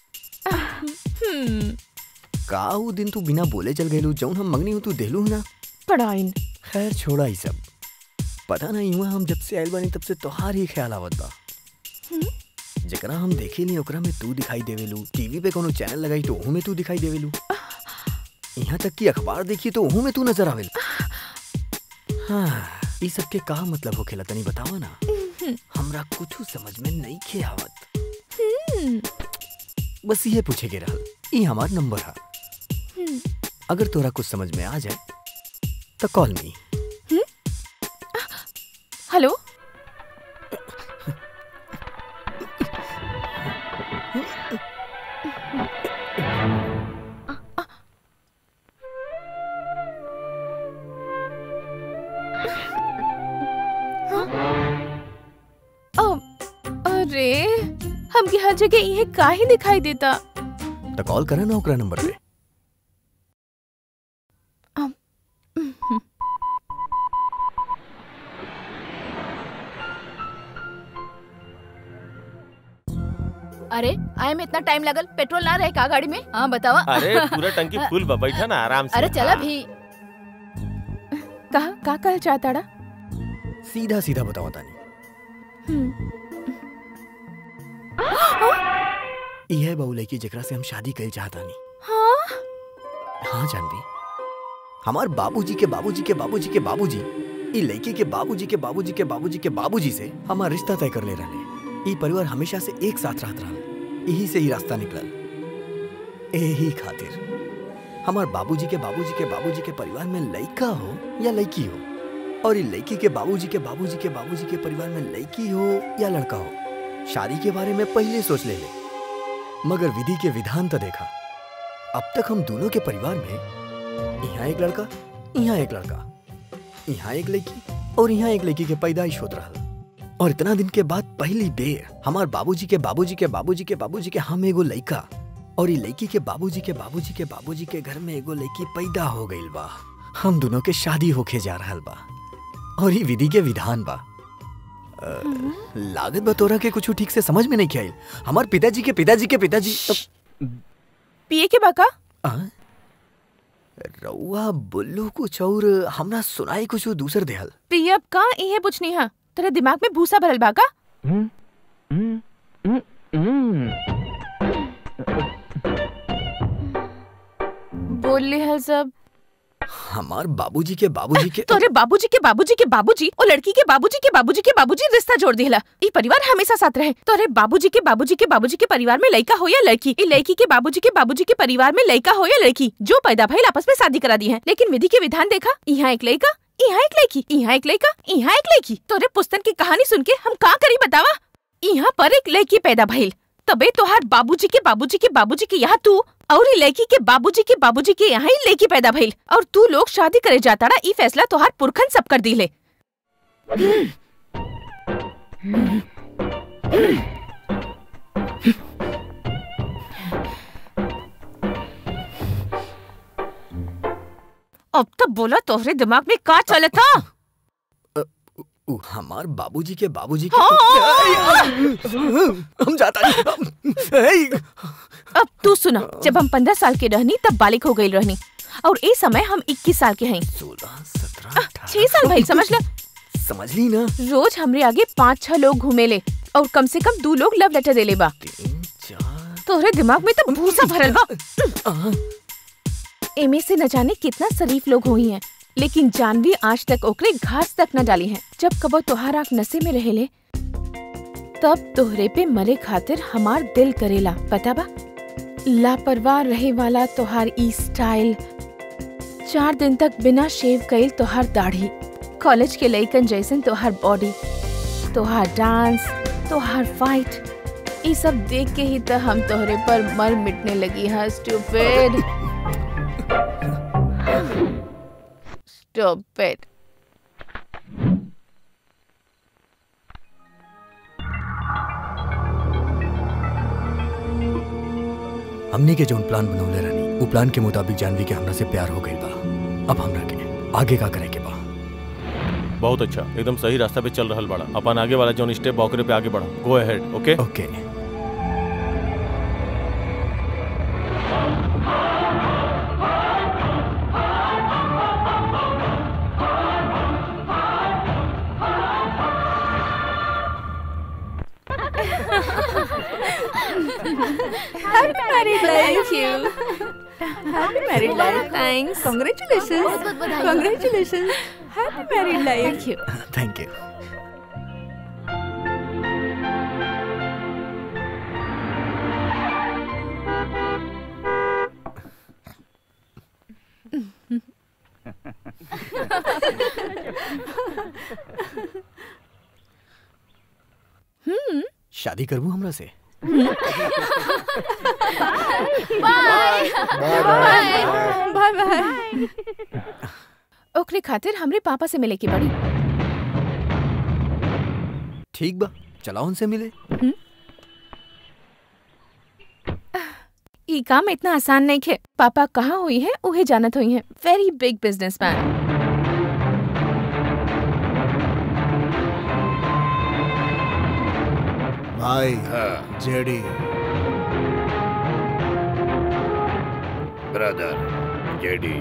हम्म का ऊ दिन तू बिना बोले चल गइलू जौन हम मंगनी हूँ तू देलू ना पढ़ाइन खैर छोड़ा ही सब पता नहीं हुआ हम जब से आयल बानी तब से तोहार ही ख्याल आवत बा जकरा हम देखे नहीं ओकरा में तू दिखाई देवेलू टीवी पे कोनो चैनल लगाई तो ओहू में तू दिखाई देवेलू यहाँ तक कि अखबार देखी तो ओहू में तू नजर आवेल हाँ ई सब के का मतलब होखेला तनी बतावा ना हमरा कुछ समझ में नहीं खे आवत बस ये पूछे के रहल ई हमार नंबर है अगर तोरा कुछ समझ में आ जाए तो कॉल मी हेलो ओ, अरे हमके हर जगह ये का ही दिखाई देता तो कॉल करा ना ओकरा नंबर पे अरे आए में इतना टाइम लगल पेट्रोल ना रहे का गाड़ी में हाँ बतावा अरे पूरा टंकी फुल बा बैठा ना आराम से अरे चला भी कहा का कहल चाहताड़ा सीधा सीधा बतावा तानी ई है बहू लड़की जेकरा से हम शादी कइल चाहतानी हाँ हाँ जानवी हमार बाबूजी के बाबूजी के बाबूजी के बाबूजी ई लड़की के बाबूजी के बाबूजी के बाबूजी के बाबूजी से हमार रिश्ता तय कर ले रहे ई परिवार हमेशा से एक साथ रहत रहल यही से ही रास्ता निकलल यही खातिर हमार बाबूजी के बाबूजी के बाबूजी के परिवार में लड़का हो या लड़की हो और ई लड़की के बाबूजी के बाबूजी के बाबूजी के परिवार में लड़की हो या लड़का हो शादी के बारे में पहले सोच ले ले मगर विधि के विधान तो देखा अब तक हम दोनों के परिवार में यहाँ एक लड़का यहाँ एक लड़का यहाँ एक लड़की और यहाँ एक लड़की के पैदाइश होत रहल और इतना दिन के बाद पहली बेर हमार बाबूजी के बाबूजी के बाबूजी के बाबूजी के हम एगो लड़का और ये लड़की के बाबूजी के बाबूजी के बाबूजी के घर में एगो लड़की पैदा हो गईल बा हम दोनों के शादी होके जा रहल बा और ये विधि के विधान बा अ, लागत बा तोरा के कुछ ठीक से समझ में नहीं आइल हमार पिताजी के पिताजी के पिताजी पिए के बाका आ? रउआ बोलो कुछ और हमरा सुनाई कुछ दूसर देहल तो ये अब का ये पूछनी है तेरे दिमाग में भूसा भरल बाका बोल ले हल सब हमार बाबूजी के बाबूजी के तोरे बाबूजी के बाबूजी के बाबूजी और लड़की के बाबूजी के बाबूजी के बाबूजी रिश्ता जोड़ दिला ई परिवार हमेशा साथ रहे तोरे बाबूजी के बाबूजी के बाबूजी के परिवार में लड़का हो या लड़की ई लड़की के बाबूजी के बाबूजी के परिवार में लड़का हो या लड़की जो पैदा भइल आपस में शादी करा दी है लेकिन विधि के विधान देखा यहाँ एक लड़का यहाँ एक लड़की यहाँ एक लड़का यहाँ एक लड़की तोरे पुस्तक की कहानी सुन के हम का करी बतावा यहाँ पर एक लड़की पैदा भइल तबे तोहार बाबूजी के बाबूजी के बाबूजी के यहाँ तू और ई लड़की के बाबूजी के बाबूजी के यहाँ ही लड़की पैदा भइल और तू लोग शादी करे जाता रहा ई फैसला तोहार पुरखन सब कर दिले अब तो बोला तोहरे दिमाग में का चले था उ, हमार बाबूजी के बाबूजी के हाँ। हम जाता नहीं अब तू सुना जब हम पंद्रह साल के रहनी तब बालिक हो गई रहनी और इस समय हम इक्कीस साल के हैं सोलह सत्रह छह साल भाई समझ ले समझ ली ना रोज हमरे आगे पाँच छह लोग घूमे ले और कम से कम दो लोग लव लेटर दे ले बा तोहरे दिमाग में तो भूसा भरल बा एमे से न जाने कितना शरीफ लोग हुई हैं लेकिन जानवी आज तक ओकरे घास तक न डाली हैं जब कबो तोहार आँख नशे में रहेले तब तोहरे पे मरे खातिर हमार दिल करेला पता बा लापरवाह रहे वाला तोहार ई स्टाइल चार दिन तक बिना शेव कइल तोहार दाढ़ी कॉलेज के लइकन जैसन तोहार बॉडी तोहार डांस तोहार फाइट ये सब देख के ही तो हम तोहरे पर मर मिटने लगी हाँ स्टूपिड स्टूपिड हमनी के जौन प्लान बनौले रहनी वो प्लान के मुताबिक जानवी के हमरा से प्यार हो गई बा अब हमरा के आगे का करे के बा बहुत अच्छा एकदम सही रास्ता पे चल रहल बड़ा अपन आगे वाला जोन स्टेप बॉकरे पे आगे बढ़ा go ahead okay okay Happy married life. Thank you. Happy married life. Thanks. Congratulations. बहुत-बहुत बधाई। Congratulations. Happy married life. Thank you. Thank you hmm शादी करबू हमरा से बाय बाय बाय ओकरे खातिर हमरे पापा से मिले की बड़ी ठीक बा चलाओ उनसे मिले ई काम इतना आसान नहीं खे पापा कहाँ हुई है उहे जानत हुई है वेरी बिग बिजनेसमैन भाई JD brother JD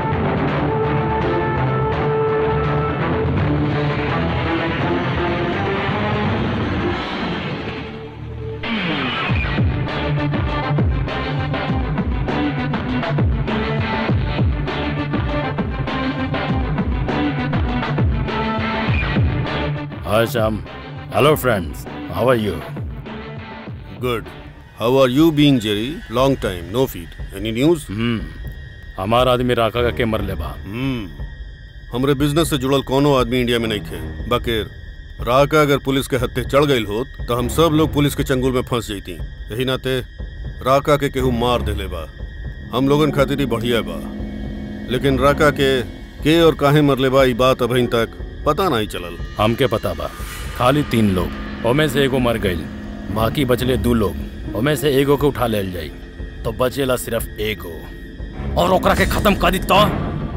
Hi, Sam. Hello, friends. How are you? Good. How are you being, Jerry? Long time, no feed. Any news? Hmm. हमारा आदमी राका का के मर ले बा हम्म हमरे बिजनेस से जुड़ल कोनो आदमी इंडिया में नहीं थे बकेर राका अगर पुलिस के हत्थे चढ़ गई होत तो हम सब लोग पुलिस के चंगुल में फंस जैती यही नाते राका के केहू मार देले बा हम लोगन खातिर ही बढ़िया बा लेकिन राका के के और काहे मरले बा ई बात अभी तक पता नहीं चलल हमके पता बा खाली तीन लोग ओमे से एगो मर गईल बाकी बचले दू लोग ओमे से एगो के उठा लेल जाई तो बचेला सिर्फ एगो और ओकरा के खत्म कर दी तो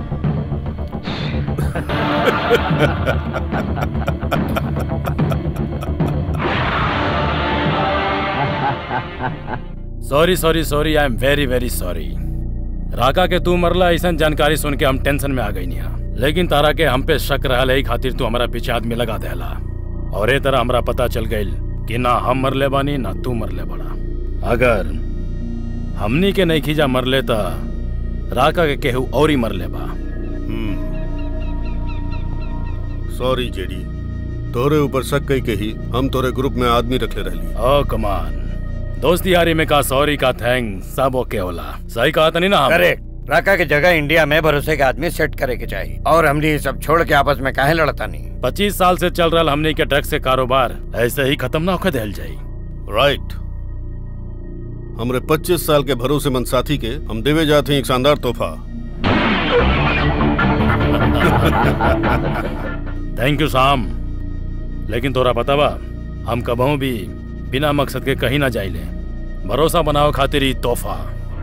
sorry sorry sorry I am very very sorry Raka के तू मरला ऐसा जानकारी सुन के हम टेंशन में आ गई नहीं लेकिन तारा के हम पे शक रहा है खातिर तू हमारा पीछे आदमी लगा देला और ए तरह हमरा पता चल गई कि ना हम मरले बानी ना तू मरले बड़ा अगर हमनी के नहीं खींचा मरले ता राका के केहू और ही मरले बा सॉरी जेडी तोरे ऊपर शक कई के ही हम तोरे ग्रुप में आदमी रखले रहली ओ कमान दोस्ती यारी में का सॉरी का थैंक सब ओके होला सही कहा था नहीं ना हम? करेक्ट राका के जगह इंडिया में भरोसे के आदमी सेट करे के चाहिए और हमने ये सब छोड़ के आपस में काहे लड़ता नहीं पच्चीस साल से चल रहा हमने के ड्रग्स के कारोबार ऐसे ही खत्म ना होकर देल जाई राइट हमरे 25 साल के भरोसेमंद साथी के हम देवे जाते हैं एक शानदार तोहफा थैंक यू शाम लेकिन तोरा पता बा हम कबहू भी बिना मकसद के कहीं ना जाइले भरोसा बनाओ खातिर ही तोहफा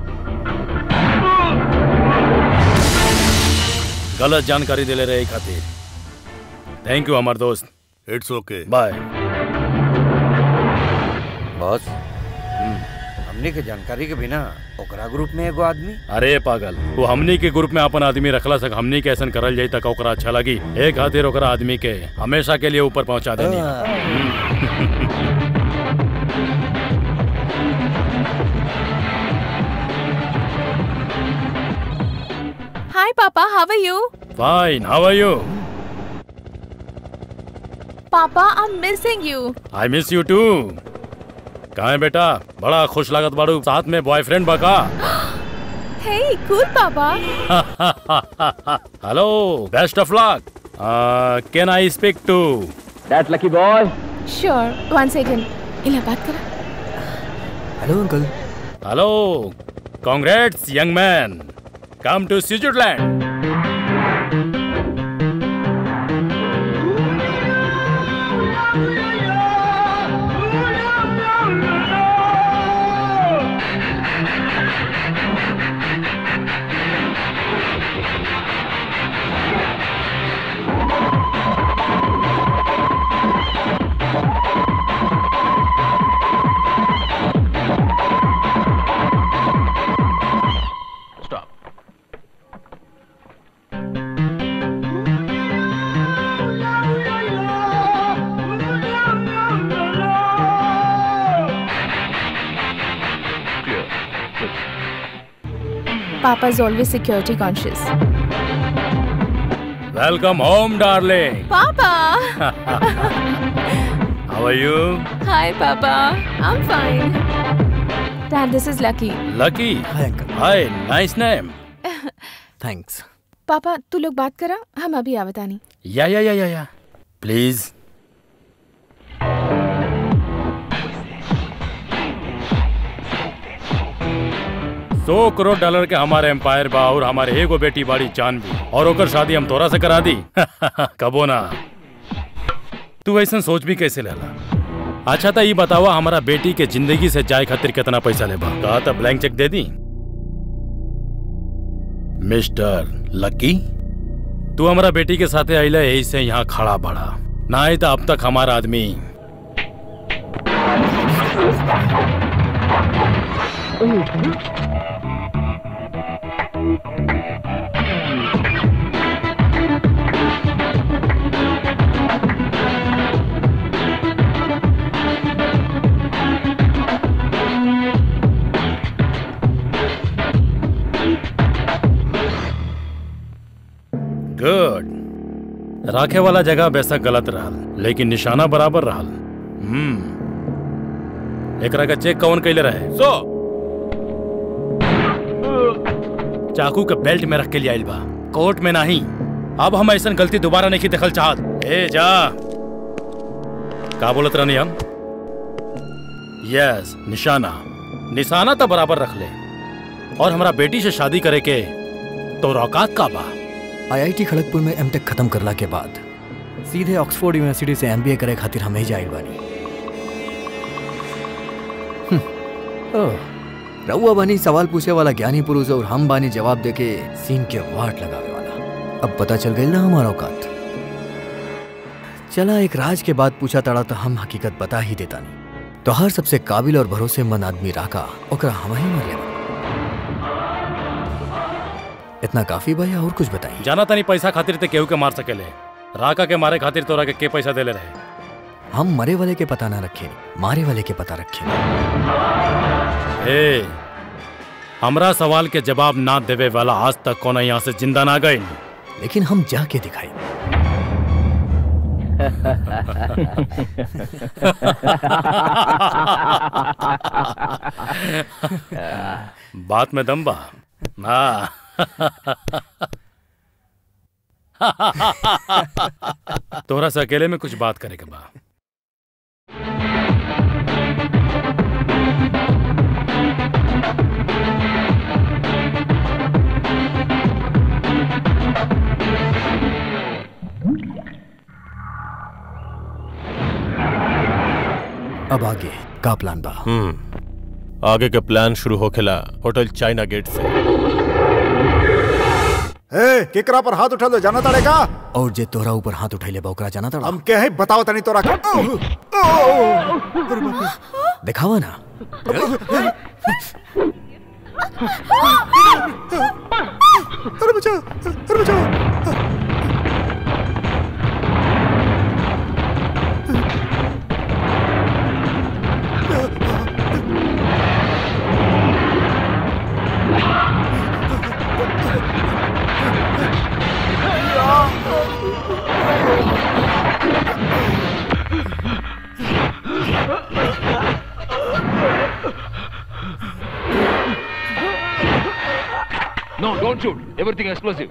गलत जानकारी दिले रहे खातिर थैंक यू हमार दोस्त इट्स ओके बाय बॉस हमने के जानकारी के बिना ओकरा ग्रुप में एगो आदमी अरे पागल वो हमनी के ग्रुप में अपन आदमी रखला सक हमनी के ऐसा करल जाई तक ओकरा अच्छा लगी एक खातिर ओकरा आदमी के हमेशा के लिए ऊपर पहुंचा देनी hi papa how are you fine how are you papa I am missing you I miss you too कहाँ है बेटा बड़ा खुश लागत बाड़ू साथ में बॉयफ्रेंड बका hey cool papa hello best of luck can I speak to that lucky boy sure one second Ila बात करा hello uncle hello congrats young man come to Switzerland Papa is always security conscious. Welcome home darling Papa! How are you Hi, Papa. I'm fine. Dad, this is Lucky. Lucky hi uncle hi nice name thanks papa तू लोग बात करा हम अभी आवतानी या या या या या प्लीज सौ करोड़ डॉलर के हमारे एम्पायर बा और हमारे एगो बेटी बाड़ी जानवी और ओकर शादी हम तोरा से करा दी कबो ना तू ऐसा सोच भी कैसे लेला अच्छा था ये बतावा हमारा बेटी के जिंदगी से जाए खातिर कितना पैसा लेबा कहा था ब्लैंक चेक दे दी मिस्टर लकी तू हमारा बेटी के साथे अइले यही से यहाँ खड़ा बड़ा ना आई तो अब तक हमारा आदमी गुड राखे वाला जगह बेशक गलत रहल लेकिन निशाना बराबर रहल हम्म एकरा का चेक कौन कैले रहे सो चाकू के बेल्ट में रख के लिए आइल बा कोर्ट में नहीं अब हम ऐसा गलती दोबारा नहीं देखल चाहत ए जा का बोलत रहनी हम यस निशाना निशाना तो बराबर रख ले और हमारा बेटी से शादी करे के तो औकात का बा आईआईटी खड़गपुर में एमटेक खत्म करला के बाद सीधे ऑक्सफोर्ड यूनिवर्सिटी से एमबीए करे खातिर हमें ही जाइल बानी हम्म, ओह, रउआ बानी सवाल पूछे वाला ज्ञानी पुरुष और हम बानी जवाब देके सीन के वाट लगावे वाला अब पता चल गई ना हमारा औकात चला एक राज के बाद पूछा तड़ा तो हम हकीकत बता ही देता नहीं तो हर सबसे काबिल और भरोसेमंद आदमी राका ओकरा हम ही मर लेवा इतना काफी भैया और कुछ बताइए जाना तनी पैसा खातिर ते केहू के मार सकेले राका के मारे खातिर तोरा के के पैसा देले रहे हम मरे वाले के पता ना रखे मारे वाले के पता रखे ए हमरा सवाल के जवाब ना देवे वाला आज तक कोना यहाँ से जिंदा ना गई लेकिन हम जाके दिखाई बात में दम बा हाँ तोरा से अकेले में कुछ बात करे के बा अब आगे का प्लान बा हम्म आगे के प्लान शुरू होखेला होटल चाइना गेट से ए केकरा पर हाथ उठा दो जाना तड़ेगा और जे तोरा ऊपर हाथ उठैले बा ओकरा जाना तड़ा हम के है बताओ तनी तोरा का दिखावा ना अरे बचाओ अरे बचाओ Don't shoot. Everything explosive.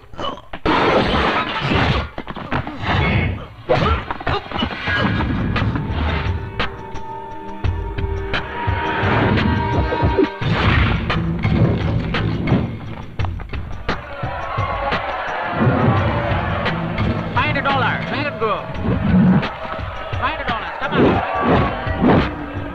Find a dollar. Let it go. Find a dollar. Come on.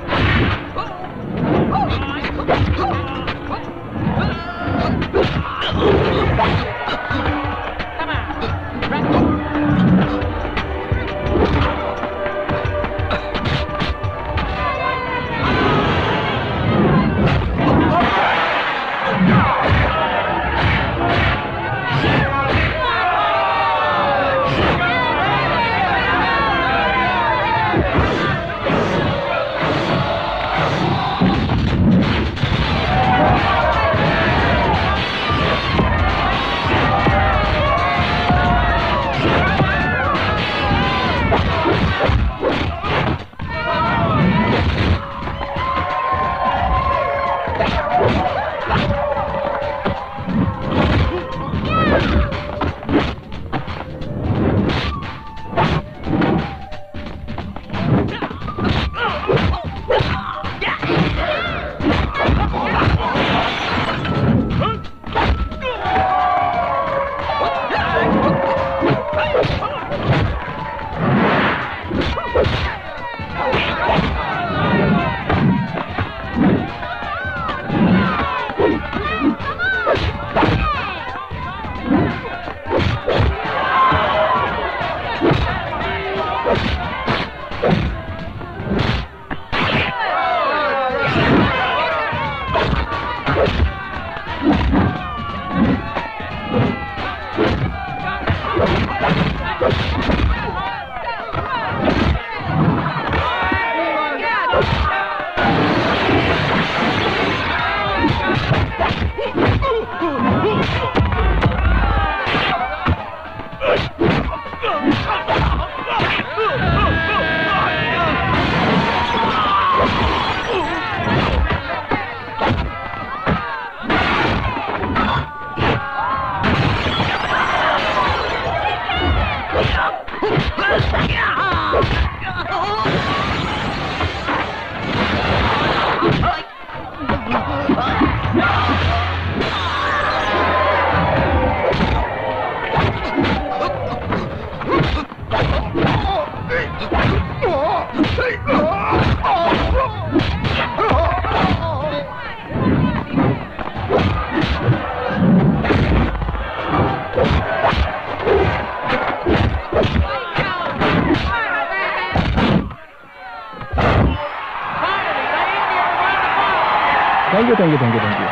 Thank you, thank you, thank you, thank you.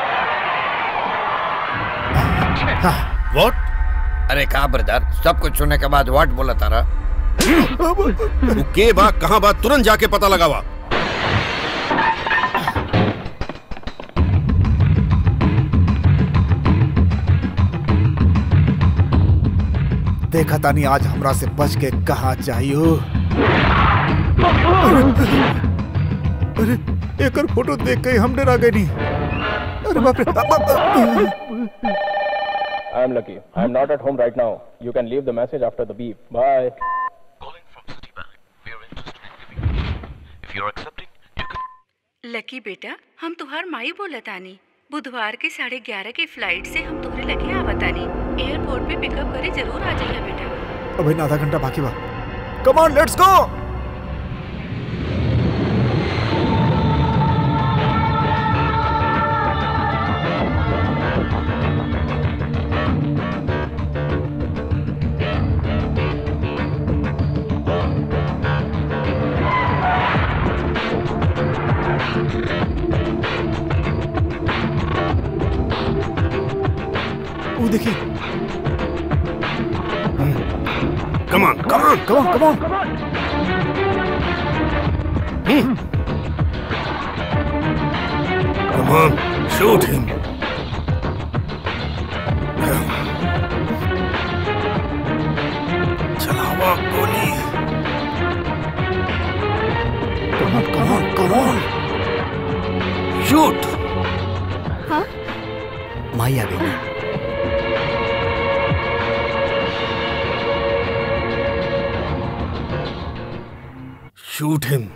What अरे कहा ब्रदर सब कुछ सुनने के बाद व्हाट बोला तारा तू के बा कहाँ बा तुरंत जाके पता लगावा देखा तानी आज हमरा से बच के कहा चाहिए अरे एकर फोटो देख के ही हम डरा गए नहीं अरे बाप रे बाप, बाप, बाप। I am lucky. I am not at home right now. You can leave the message after the beep. Bye. लकी बेटा हम तुहार माई बोलतानी बुधवार के साढ़े ग्यारह के फ्लाइट से हम तुम्हारे लगे आवतानी एयरपोर्ट पे पिकअप करे जरूर आ जाइए बेटा अबे ना आधा घंटा बाकी बा कम ऑन लेट्स गो वो देखिए come on come on come on come on Come on, shoot him. चलावा गोली Come on, come on, come on. Shoot माई आ गई शूट हिम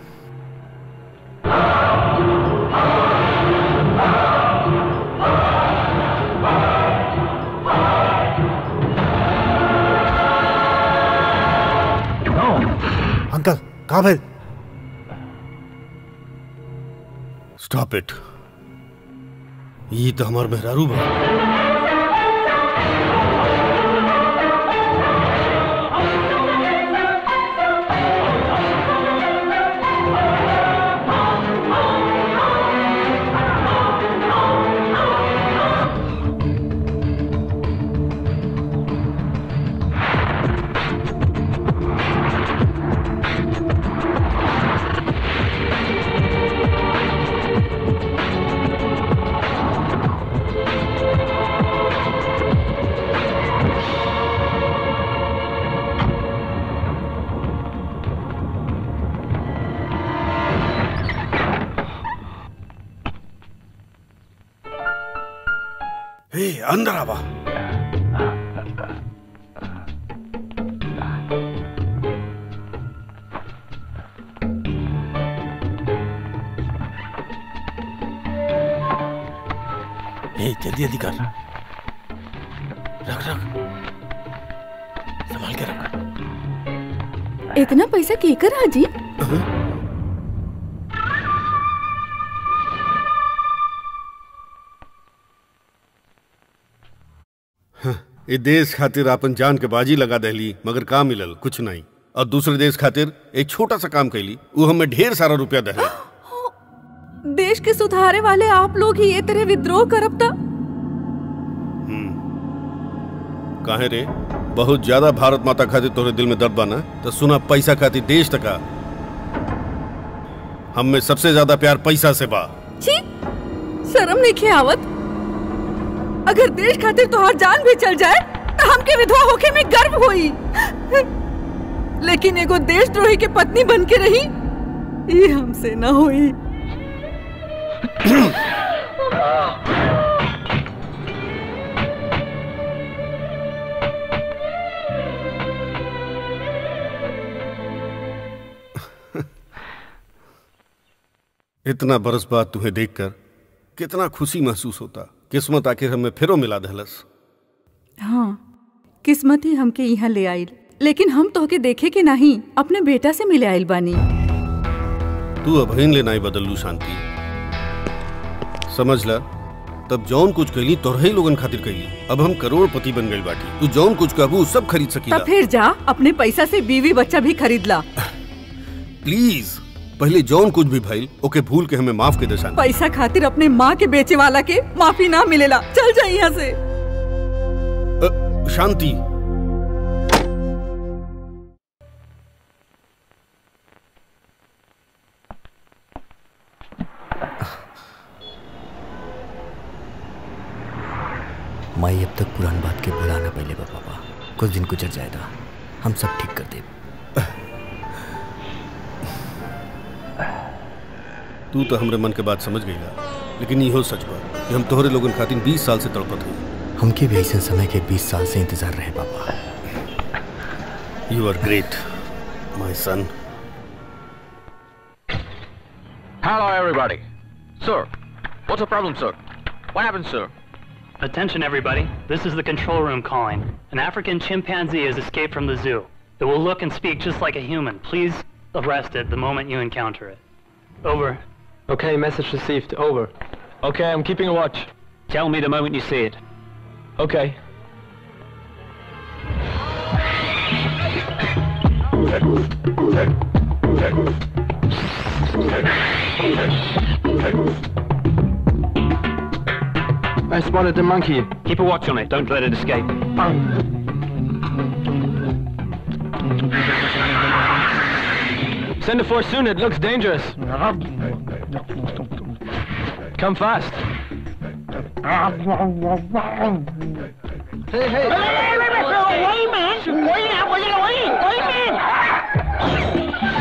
अंकल कहाँ भेज स्टॉप इट ये तो हमार मेहरारू बा हे अंदर आवा ए जल्दी जल्दी कर रख रख संभाल के रख इतना पैसा केकर हाजी ये देश खातिर अपन जान के बाजी लगा दहली मगर का मिलल कुछ नहीं और दूसरे देश खातिर एक छोटा सा काम कैली वो हमें ढेर सारा रुपया दहली देश के सुधारे वाले आप लोग ही ये तरह विद्रोह करब ता काहे रे बहुत ज्यादा भारत माता खातिर तोरे दिल में दर्द बा ना तो सुना पैसा खातिर देश तका हम में सबसे ज्यादा प्यार पैसा से बा छी शर्म नहीं खे आवत अगर देश खातिर तोहार जान भी चल जाए तो हमके विधवा होके में गर्व होई लेकिन एगो देशद्रोही के पत्नी बन के रही ये हमसे ना होई इतना बरस बाद तुम्हें देखकर कितना खुशी महसूस होता किस्मत आखिर हमें फिरो मिला दहलस हाँ किस्मत ही हमके यहाँ ले आइल लेकिन हम तोहके देखे के नहीं अपने बेटा से मिले आइल बानी तू अभीन ले नहीं बदलू शांति समझ ला तब जौन कुछ कैली तोरहे लोगन खातिर कैली अब हम करोड़पति बन गई बाटी तू जौन कुछ कहबू सब खरीद सकीला तब फिर जा अपने पैसा से बीवी बच्चा भी खरीद ला प्लीज पहले जौन कुछ भी भइल ओके भूल के हमें माफ के दे शांति पैसा खातिर अपने माँ के बेचे वाला के माफी ना मिलेला चल जा यहाँ से अ, शांति माई अब तक पुरान बात के भुलाना पहले बा पापा कुछ दिन गुजर जाएगा हम सब ठीक कर दे तू तो हमरे मन के बात समझ गई ला लेकिन इहो सच बा कि हम तोहरे लोगन खातिर 20 साल से तड़पत हई हमके भी ऐसे समय के 20 साल से इंतजार रहे papa you are great my son Hello, everybody. Sir, what's the problem, sir? What happened, sir? Attention, everybody. This is the control room calling. An African chimpanzee has escaped from the zoo. It will look and speak just like a human. Please arrest it the moment you encounter it. Over. Okay, message received. Over. Okay, I'm keeping a watch. Tell me the moment you see it. Okay. I spotted the monkey. Keep a watch on it. Don't let it escape. Send a force soon, it looks dangerous. Come fast. Hey, hey! Wait, man! Wait now! Wait, wait! Wait, man!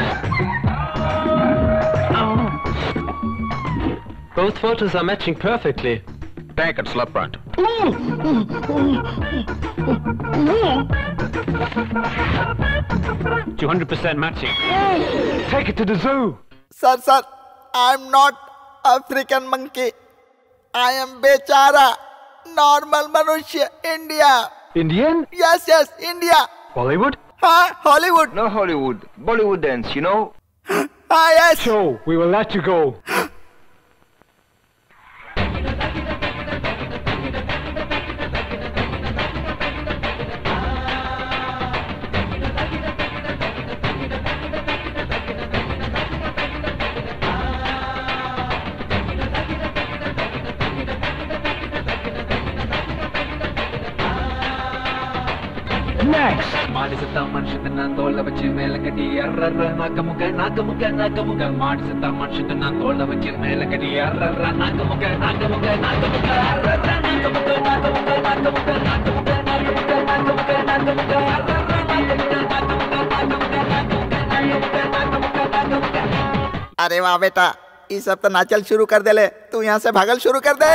Both photos are matching perfectly. Tank and slap front. Two hundred percent matching. Take it to the zoo. Sir, sir, I'm not African monkey. I am Bechara, normal Manushya, India. Indian? Yes, yes, India. Bollywood? Huh? Hollywood. No Hollywood. Bollywood dance, you know? Ah, yes. So, we will let you go. Next. ಮಾಡಿಸುತ್ತ ಮನುಷ್ಯತನ ತೋಳ ವಚ್ಚಿ ಮೇಲ ಕಟಿ ಅರ್ರರ್ರ ನಾಕಮುಗ ನಾಕಮುಗ ನಾಕಮುಗ ಮಾಡಿಸುತ್ತ ಮನುಷ್ಯತನ ತೋಳ ವಚ್ಚಿ ಮೇಲ ಕಟಿ ಅರ್ರರ್ರ ನಾಕಮುಗ ನಾಕಮುಗ ನಾಕಮುಗ ಅರ್ರರ್ರ ನಾಕಮುಗ ನಾಕಮುಗ ನಾಕಮುಗ ನಾಕಮುಗ ನಾಕಮುಗ ನಾಕಮುಗ ನಾಕಮುಗ ಅರ್ರರ್ರ ನಾಕಮುಗ ನಾಕಮುಗ ನಾಕಮುಗ ನಾಕಮುಗ ನಾಕಮುಗ ನಾಕಮುಗ ನಾಕಮುಗ अरे वाह बेटा ये सब तो नाचल शुरू कर दे ले तू यहाँ से भागल शुरू कर दे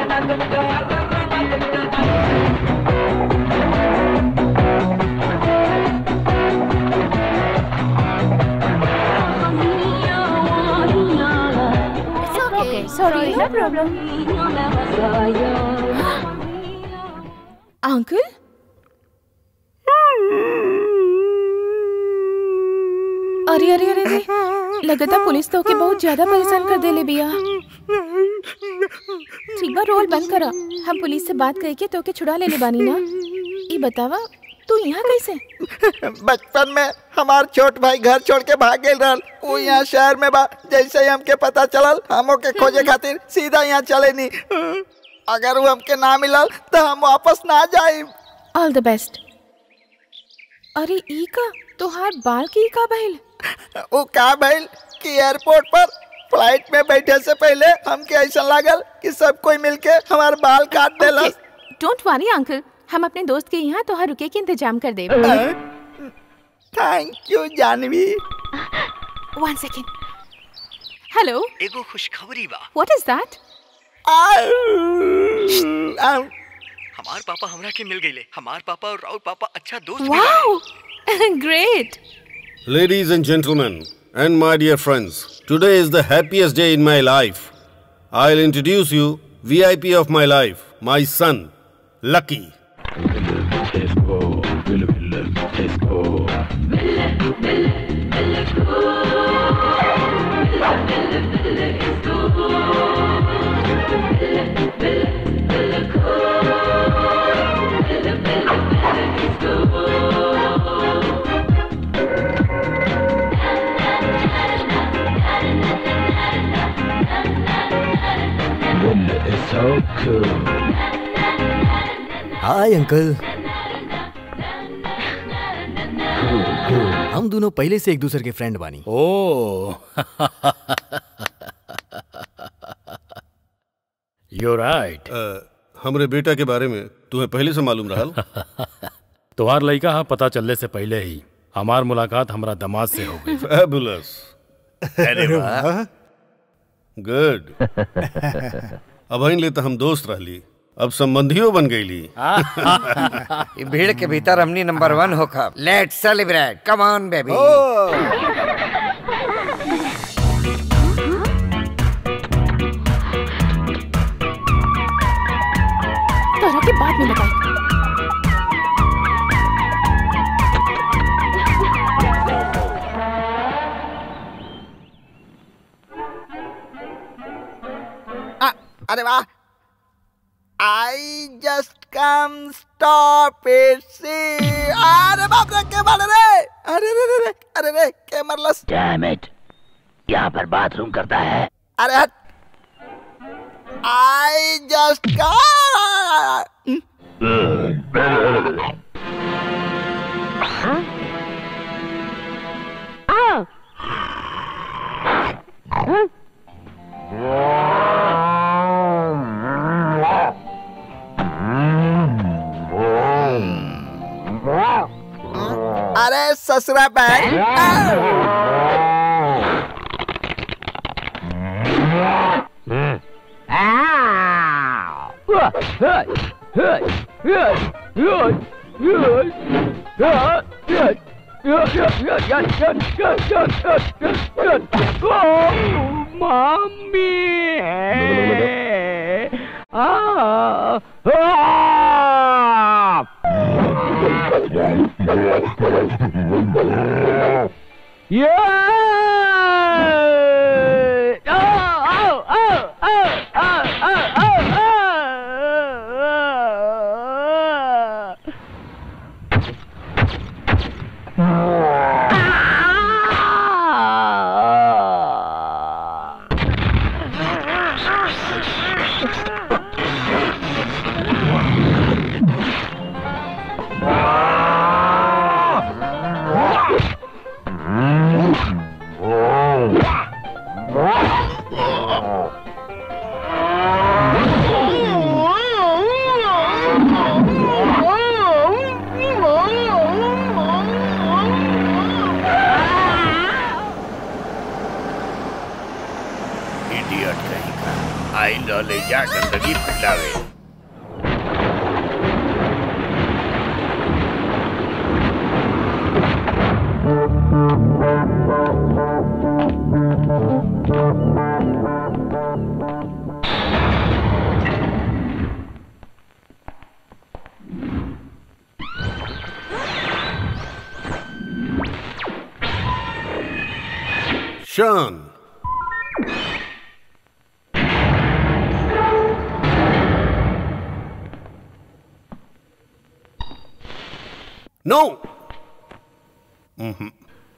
It's okay. Sorry, no problem. Uncle अरे अरे अरे अरे लगता पुलिस तो के बहुत ज्यादा परेशान कर देले बिया ठीक बा रोल बंद करा हम पुलिस से बात करके तो के छुड़ा लेले बानी ना ई बतावा तू यहाँ कैसे बचपन में हमार छोट भाई घर छोड़ के भाग गए रहल वो यहाँ शहर में बा जैसे ही हमके पता चलल हमो के खोजे खातिर सीधा यहाँ चले नी अगर वो हमके ना मिलल तो हम वापस ना जाए ऑल द बेस्ट अरे ई का तोहार बाल की का भइल वो का भइल कि एयरपोर्ट पर फ्लाइट में बैठे से पहले हमके ऐसा लागल कि सब कोई मिलके हमार बाल काट देला डोंट वरी अंकल हम अपने दोस्त के यहाँ तोहार रुके के इंतजाम कर देब thank you Janvi one second hello एगो खुशखबरी बा व्हाट इज दैट हमार पापा हमरा के मिल गईले हमार पापा और राउर पापा अच्छा दोस्त भी बाड़े। Wow great Ladies and gentlemen, and my dear friends, today is the happiest day in my life. I'll introduce you VIP of my life, my son, Lucky. so cool. Hi uncle हम दोनों पहले से एक दूसरे के friend बानी ओ you right हमरे बेटा के बारे में तुम्हें पहले से मालूम रहल तुम्हार लड़का हाँ पता चलने से पहले ही हमार मुलाकात हमारा दामाद से हो गई Fabulous. अरे वाह। गुड अब ले तो हम दोस्त रहली अब संबंधियों बन गईली ई भीड़ के भीतर हमनी नंबर वन हो खब let's celebrate come on baby तोरा के बाद में बताई आ, अरे वाह I just come stop it see अरे बाप रे के मारे रे अरे रे रे रे अरे रे के मरलस डैम इट यहाँ पर बाथरूम करता है अरे हट आई जस्ट कम अरे ससुरा bag Oh, mommy! Ah! Ah! Yeah! Oh, oh, oh, oh, oh, oh, oh, idiot कहीं का आई लो ले जा गंदगी फैलावे शान नो हम्म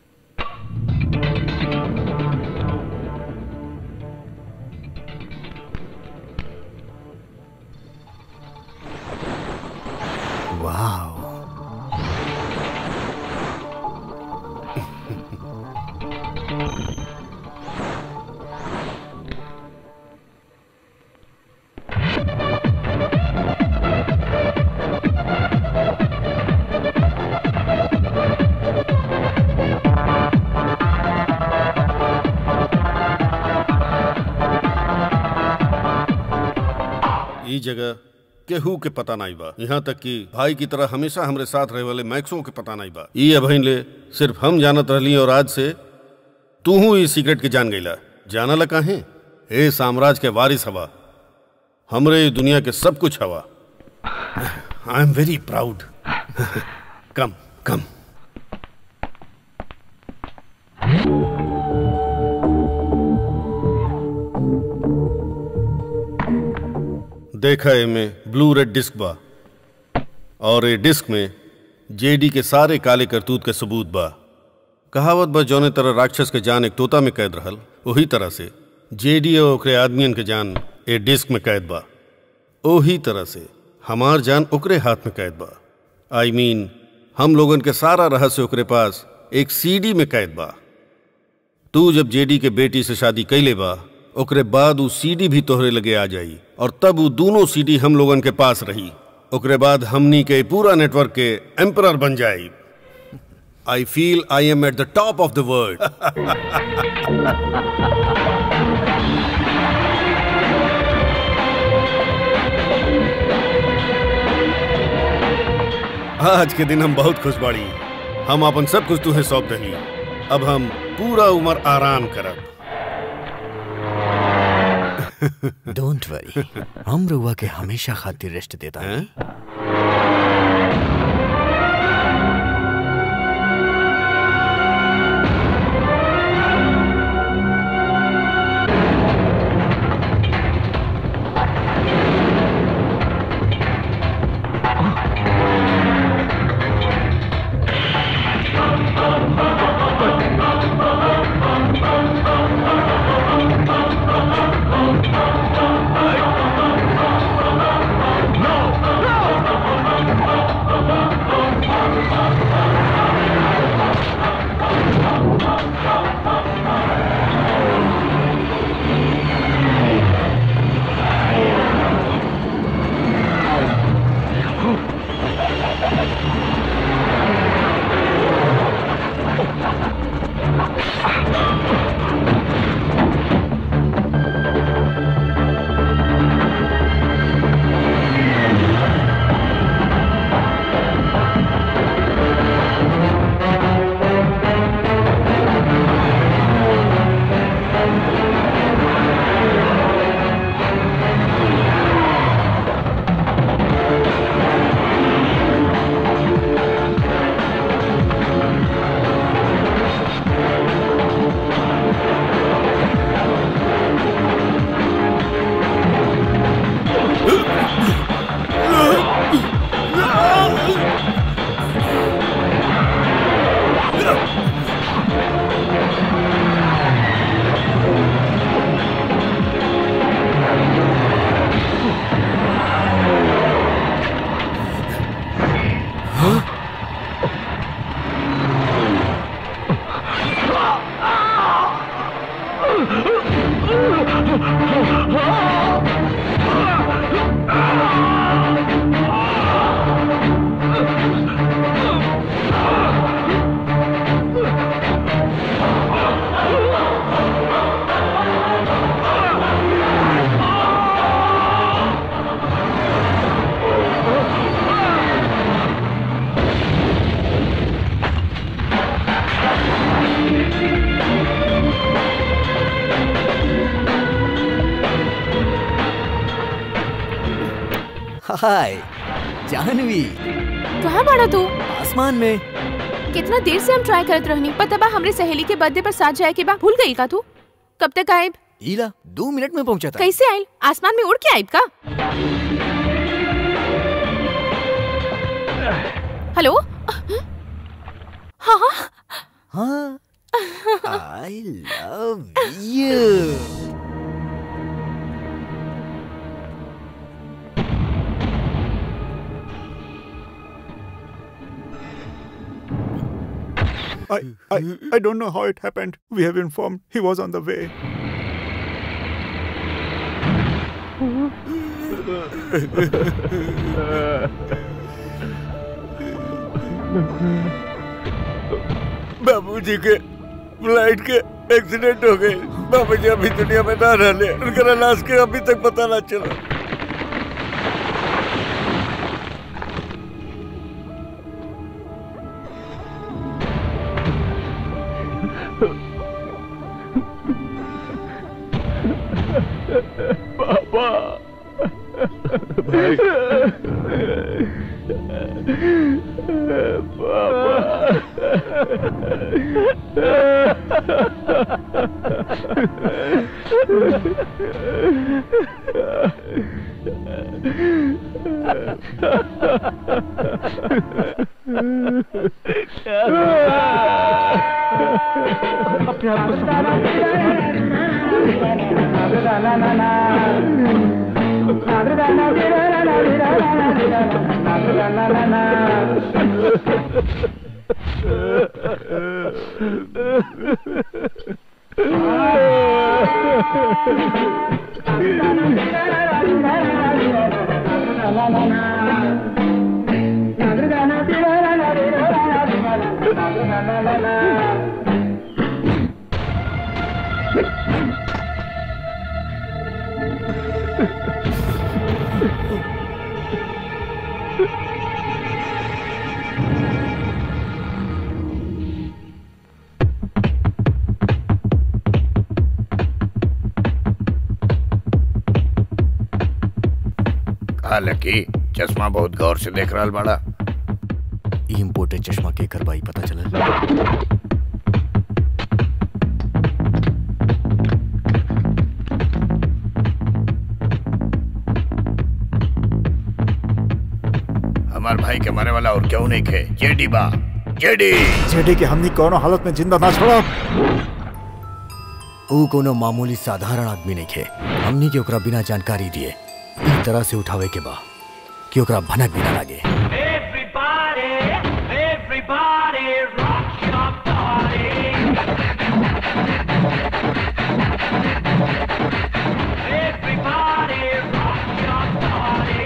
वाह ई जगह केहू के पता नहीं बा यहाँ तक कि भाई की तरह हमेशा हमरे साथ रहे वाले मैक्सों के पता नहीं बा ई अभइन ले सिर्फ हम जानत रहली और आज से तू हूँ इस सीक्रेट के जान गईला जाना ला काहे ए साम्राज्य के वारिस हवा हमरे ई दुनिया के सब कुछ हवा I am very proud come come देखा एमे ब्लू रेड डिस्क बा और ए डिस्क में जेडी के सारे काले करतूत के सबूत बा कहावत बा जौने तरह राक्षस के जान एक तोता में कैद रहल वही तरह से जेडी और ओकरे आदमियन के जान ए डिस्क में कैद बा ओही तरह से हमार जान ओकरे हाथ में कैद बा आई I मीन mean, हम लोगन के सारा रहस्य ओकरे पास एक सीडी में कैद बा तू जब जेडी के बेटी से शादी कैले बा ओकरे बाद उ सीडी भी तोहरे लगे आ जाई और तब उ दोनों सीडी हम लोगन के पास रही ओकरे बाद हमनी के पूरा नेटवर्क के एम्परर बन जाई I feel I am at the top of the world आज के दिन हम बहुत खुश बाड़ी हम अपन सब कुछ तुहे सौंप दही अब हम पूरा उम्र आराम करब डोंट वरी हम रुआ के हमेशा खातिर रेस्ट देता है No! हाय जानवी कहाँ बाड़ा तू आसमान में कितना देर से हम ट्राई करत रहनी पता बा हमरे सहेली के बर्थडे पर साथ जाए के बा भूल गई का तू कब तक आएब ईला दो मिनट में पहुंचा था कैसे आइल आसमान में उड़ के आइब का हेलो हाँ हाँ हाँ I love you I, I, I don't know how it happened. We have informed he was on the way. बाबूजी के फ्लाइट के एक्सीडेंट हो गए बाबूजी अभी दुनिया में ना रहले उनका लाश के अभी तक पता ना चला पापा भाई अपने आप को कहा लकी चश्मा बहुत गौर से देख रहा बड़ा इम्पोर्टेड चश्मा के करवाई पता चला हमार भाई के मरे वाला और क्यों नहीं खे जेडी बा जेडी जेडी के हमनी कोनो हालत में जिंदा ना छोड़ा ऊ कोनो मामूली साधारण आदमी नहीं खे हमनी के ओकरा बिना जानकारी दिए ई तरह से उठावे के बा कि ओकरा भनक भी ना लागे Everybody, everybody, rock your body. Everybody, rock your body.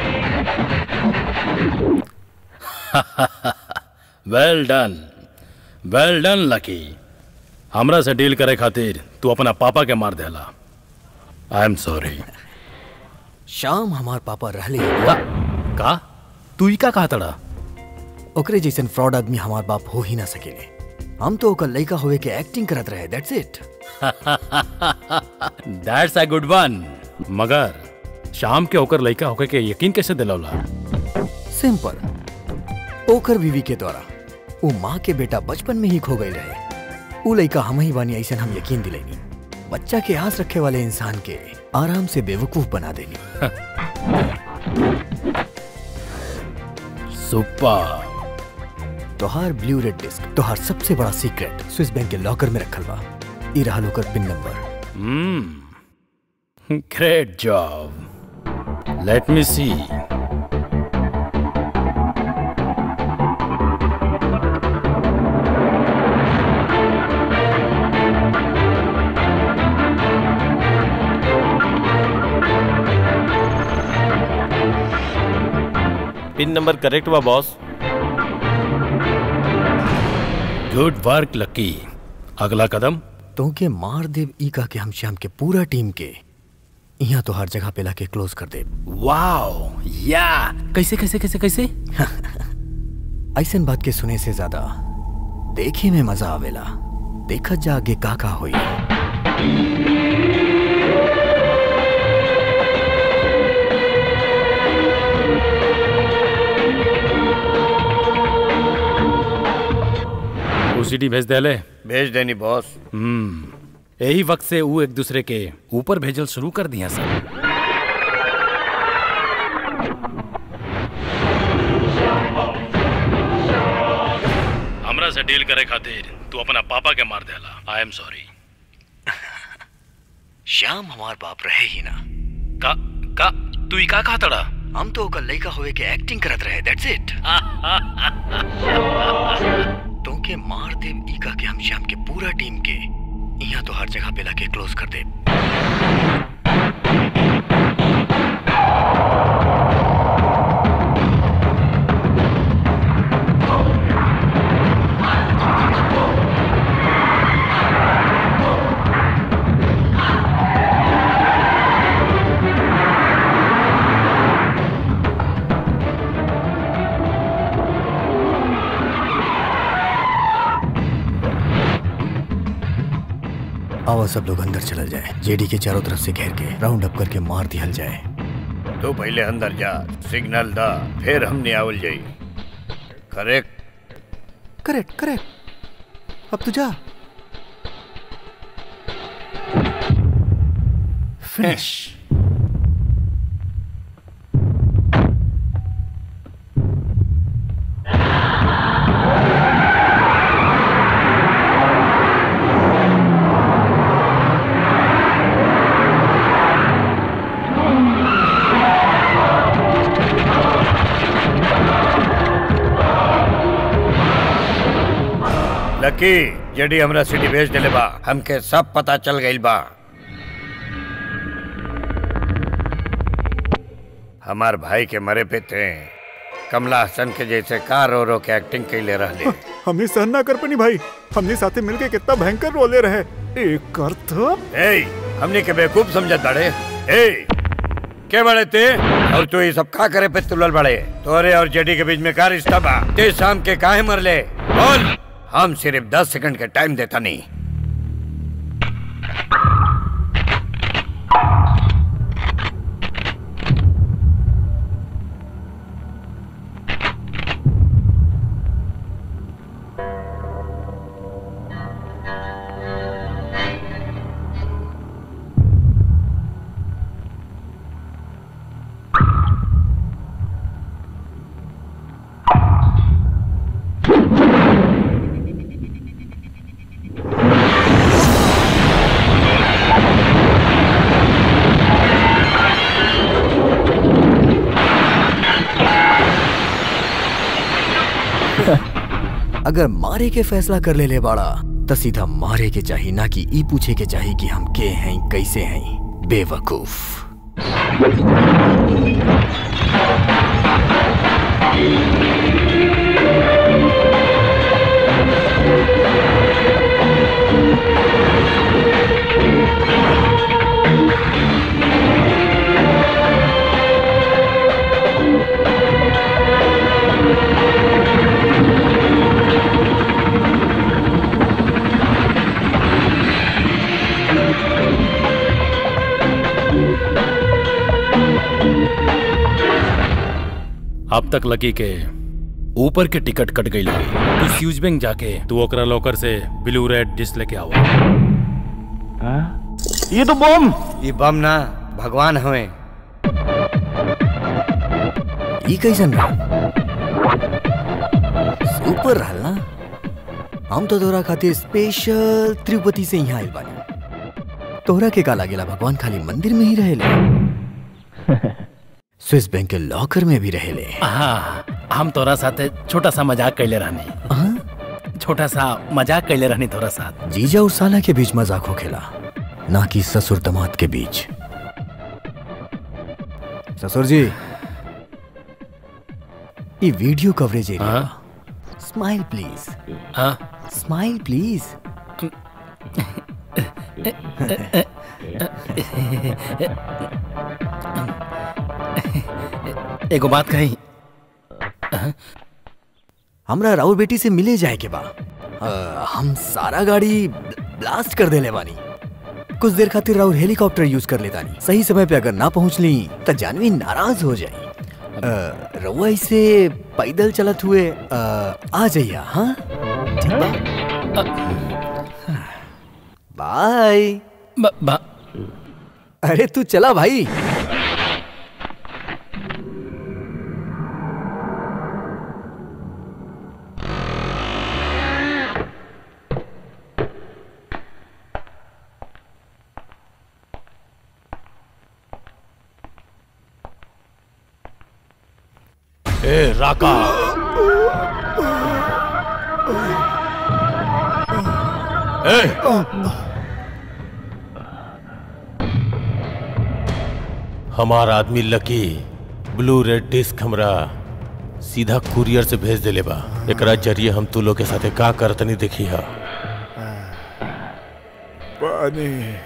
Well done well done Lucky हमरा से डील करे खातिर तू अपना पापा के मार देला आई एम सॉरी शाम हमार पापा रहले का का तू ही का कहा तड़ा ओकरे जैसन फ्रॉड आदमी हमार बाप हो ही ना सकेले हम तो ओकर लइका होवे के एक्टिंग करत रहे that's it that's a good one मगर शाम के ओकर लइका होके के यकीन कैसे दिलौला सिंपल ओकर बीवी के द्वारा वो माँ के बेटा बचपन में ही खो गई रहे उ लइका हम ही बानी ऐसा हम यकीन दिलैनी बच्चा के आस रखे वाले इंसान के आराम से बेवकूफ बना देनी सुपर तोहार ब्लू रेड डिस्क तोहार सबसे बड़ा सीक्रेट स्विस बैंक के लॉकर में रखल बा ई रहल ओकर pin number hmm great job let me see pin number correct बा बॉस गुड वर्क लकी अगला कदम तो के मार देव ई का के हम श्याम के पूरा टीम के यहाँ तो हर जगह पे लाके क्लोज कर दे वाओ या कैसे कैसे कैसे कैसे ऐसन बात के सुने से ज्यादा देखे में मजा आवेला देखत जा आगे का का होई सीडी भेज देले भेज देनी बॉस हम्म यही वक्त से वो एक दूसरे के ऊपर भेजल शुरू कर दिया सब हमरा से डील करे खातिर तू अपना पापा के मार देला आई एम सॉरी श्याम हमार बाप रहे ही ना का का तू ही का कहा तड़ा हम तो ओकर लइका होए के एक्टिंग करत रहे दैट्स इट तो के मार दे ई का के हम श्याम के पूरा टीम के यहाँ तो हर जगह पे लाके क्लोज कर दे आओ सब लोग अंदर चल जाए जेडी के चारों तरफ से घेर के राउंड अप करके मार दिया जाए तो पहले अंदर जा सिग्नल दा फिर हमने आवल जाई करेक्ट करेक्ट करेक्ट अब तू जा फिनिश लकी जेडी हमरा सिटी भेज देले बा हमके सब पता चल गइल बा हमार भाई के मरे पे थे कमला हसन के जैसे का रो रो के एक्टिंग कैले रहले हमने सहन ना कर पनी भाई हमने साथे मिलके कितना भयंकर रोले रहे एक अर्थ ए हमने के बेवकूफ समझत बड़े ए के बड़े ते और तू ये सब का करे पे तुलल बड़े तोरे और जेडी के बीच में का रिश्ता बा ते शाम के काहे मरले बोल हम सिर्फ दस सेकंड के टाइम देता नहीं अगर मारे के फैसला कर ले ले बाड़ा तो सीधा मारे के चाहिए ना कि ई पूछे के चाहिए कि हम के हैं कैसे हैं बेवकूफ अब तक लकी के ऊपर के टिकट कट गई लगी तू फ्यूज बैंक जाके तू ओकरा लॉकर से ब्लू रेड डिस्क लेके आओ ये तो बम ये बम ना भगवान हवे ई कैसन रहा सुपर रहल ना हम तो तोरा खातिर स्पेशल तिरुपति से यहाँ आइल बानी तोहरा के का लागेला भगवान खाली मंदिर में ही रहेले स्विस बैंक के लॉकर में भी रहेले हाँ हम तोरा साथे छोटा सा मजाक कैले रहनी छोटा सा मजाक कैले रहनी तोरा साथ जीजा और साला के बीच मजाक हो खेला ना कि ससुर दमाद के बीच ससुर जी ये video coverage area smile please हाँ स्माइल प्लीज एगो बात कही हमरा राउर बेटी से मिले जाए के बा अ, हम सारा गाड़ी ब्लास्ट कर देले बानी कुछ देर खातिर राउर हेलीकॉप्टर यूज कर लेता नहीं सही समय पे अगर ना पहुंच ली तो जानवी नाराज हो जाई अ, रउआ इसे पैदल चलत हुए अ, आ जाइए हाँ ठीक बा बाय अरे तू चला भाई ए राका ए हमार आदमी लकी ब्लू रेड डिस्क हमरा सीधा कुरियर से भेज देले बा एकरा जरिए हम तू लोग के साथे का करतनी देखी हा पानी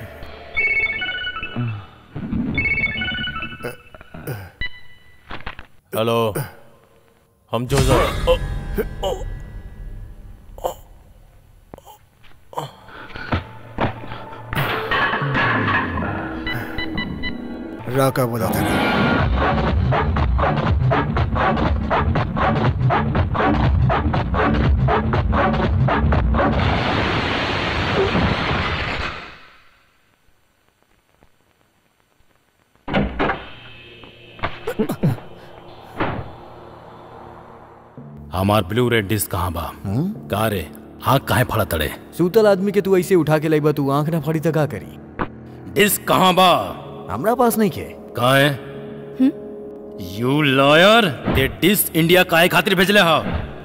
हेलो हम जोजर ओ, ओ, राका बोला था हमार ब्लू रेड डिस्क कहाँ बा का रे हाँ काहे फड़ा तड़े सूतल आदमी के तू ऐसे उठा के लाइबा तू आंख ना फाड़ी तक का करी डिस्क कहाँ बा हमरा पास नहीं के कहाँ है you lawyer the disk India काहे खातिर भेजले हा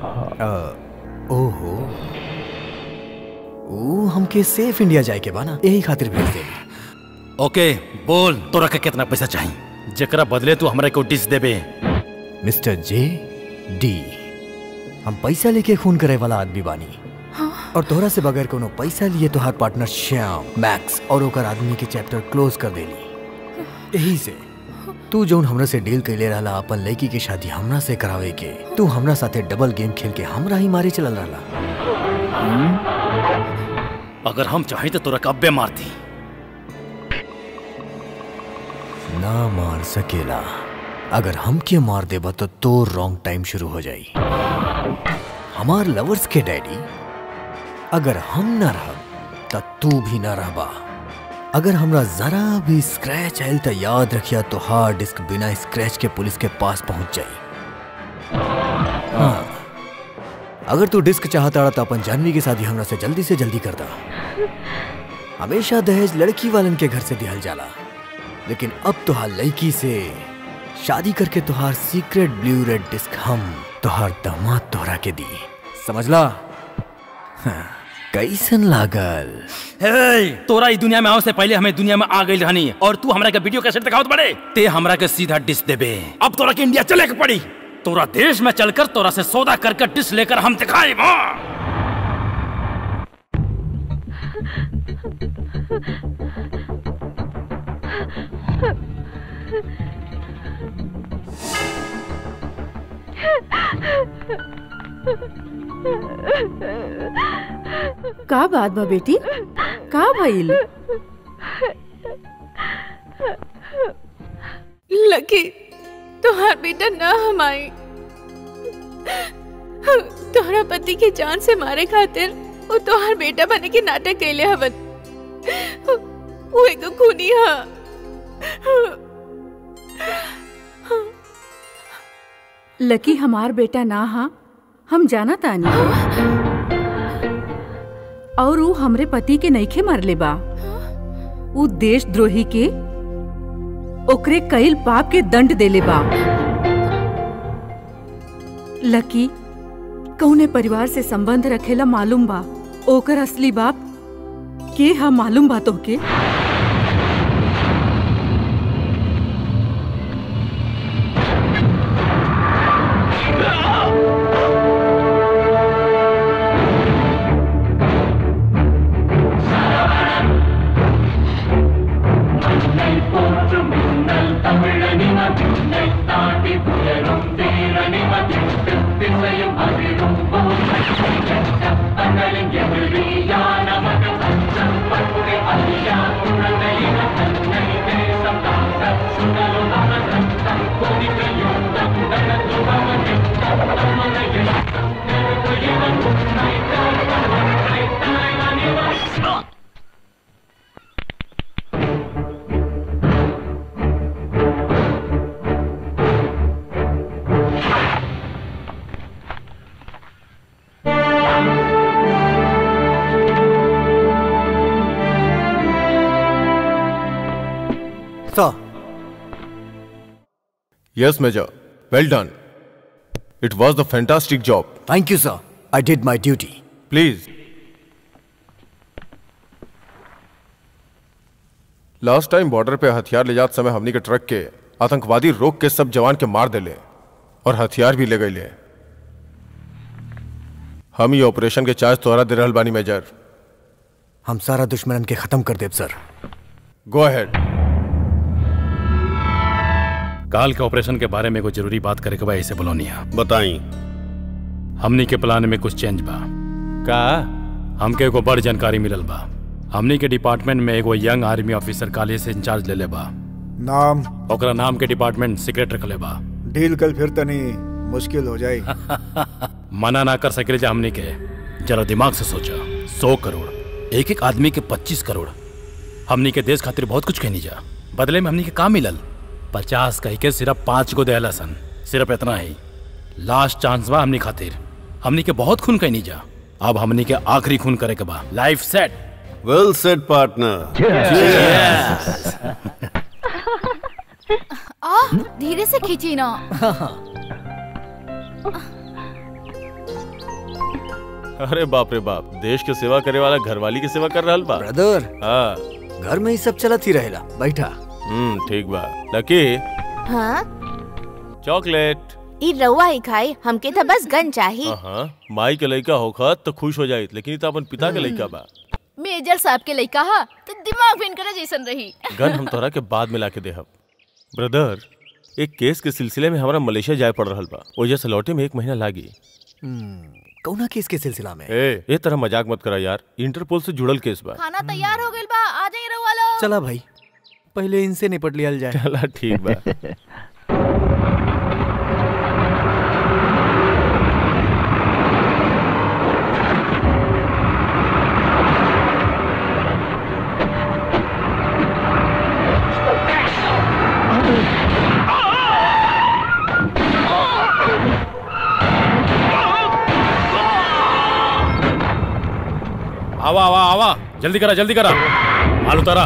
ओहो ओ हमके सेफ इंडिया जाए के बा ना यही खातिर भेज दे ओके बोल तोरा के कितना पैसा चाहिए जेकरा बदले तू हमरा को डिस्क देबे मिस्टर जे डी हम पैसा लेके खून करे वाला आदमी बानी और तोहरा से बगैर कोनो पैसा लिए तोहार पार्टनर श्याम मैक्स और ओकर आदमी के चैप्टर क्लोज कर देली यही से तू जौन हमरा से डील कैले रहला अपन लड़की की शादी हमरा से करावे के तू हमरा साथे डबल गेम खेल के हमरा ही मारे चलल रहला अगर हम चाहे तो तोरा कब्बे मारती ना मार सकेला अगर हमके मार देबा तो तो रॉन्ग टाइम शुरू हो जाई हमार लवर्स के डैडी अगर हम ना रहब त तू भी ना रहबा अगर हमरा जरा भी स्क्रैच आयल तो याद रखिया तो हार्ड डिस्क बिना स्क्रैच के पुलिस के पास पहुंच जाई हाँ अगर तू डिस्क चाहता रहा तो अपन जानवी की शादी हमरा से जल्दी से जल्दी कर दा हमेशा दहेज लड़की वालन के घर से दिहल जाला लेकिन अब तुहार लड़की से शादी करके तुहार सीक्रेट ब्लू रेड डिस्क हम तुहार दामाद तोहरा के दी समझला हाँ, कैसन लागल हे, तोरा ई दुनिया में आओ से पहले हमें दुनिया में आ गई रहनी और तू हमरा के वीडियो कैसेट दिखावत बड़े ते हमरा के सीधा डिश देबे अब तोरा के इंडिया चले के पड़ी तोरा देश में चलकर तोरा से सौदा करके डिश लेकर हम दिखाए का बात बा बेटी का भइल लकी तोहार बेटा ना हमाई तोहरा पति के जान से मारे खातिर वो तोहार बेटा बने के नाटक कैले हवन वो एगो खूनी हा लकी हमार बेटा ना हा हम जाना तानी और ऊ हमरे पति के नईखे मरले बा ऊ देशद्रोही के ओकरे कईल पाप के दंड देले बा लकी कौने परिवार से संबंध रखेला मालूम बा ओकर असली बाप के हा मालूम बा तोहके Thank you. Sir Yes, Major. Well done. It was the fantastic job. Thank you, sir. I did my duty. Please. Last time border पे हथियार ले जाते समय हमनी के ट्रक के आतंकवादी रोक के सब जवान के मार देले और हथियार भी ले गए ले हम ये ऑपरेशन के चार्ज तोहरा दे रहल बानी मेजर हम सारा दुश्मनन के खत्म कर देब सर गो अहेड काल के ऑपरेशन के बारे में कोई जरूरी बात करे के बा ऐसे बोलो नहीं बताई हमनी के प्लान में कुछ चेंज बा का हमके एगो बड़ जानकारी मिलल बा हमनी के डिपार्टमेंट में एगो यंग आर्मी ऑफिसर काले से इंचार्ज ले ले बा नाम ओकरा नाम के डिपार्टमेंट सीक्रेट रखले बा डील कल फिर तनी मुश्किल हो जाई मना ना कर सके जा हमनी के जरा दिमाग से सोचा सौ करोड़ एक एक आदमी के पच्चीस करोड़ हमनी के देश खातिर बहुत कुछ कहनी जा बदले में हमनी के का मिलल पचास कह के सिर्फ पांच गो दहला सन सिर्फ इतना ही लास्ट चांस बा हमनी खातिर हमनी के बहुत खून कहनी जा अब हमनी के आखिरी खून करे के बा life set well said partner आ धीरे से खींची ना अरे बाप रे बाप देश के सेवा करे वाला घरवाली की सेवा कर रहल बा ब्रदर हाँ घर में ही सब चलत ही रहेला बैठा हम्म ठीक बा लकी हाँ चॉकलेट ई रउआ ही खाई हमके तो बस गन चाहिए हाँ माई के लड़का होखत तो खुश हो जाइत लेकिन ई तो अपन पिता के लड़का बा मेजर साहब के लइका हा तो दिमाग भी इनकरा जैसन रही गन हम तोरा के बाद में लाके देहब ब्रदर एक केस के सिलसिले में हमारा मलेशिया जाए पड़ रहल बा ओजे से लौटे में एक महीना लागी कौना केस के सिलसिला में ए ए तरह मजाक मत करा यार इंटरपोल से जुड़ल केस बा खाना तैयार हो गइल बा आ जाई रउआ लोग चला भाई पहले इनसे निपट लिया जाए चला ठीक बा आवा आवा आवा जल्दी करा जल्दी करा माल उतारा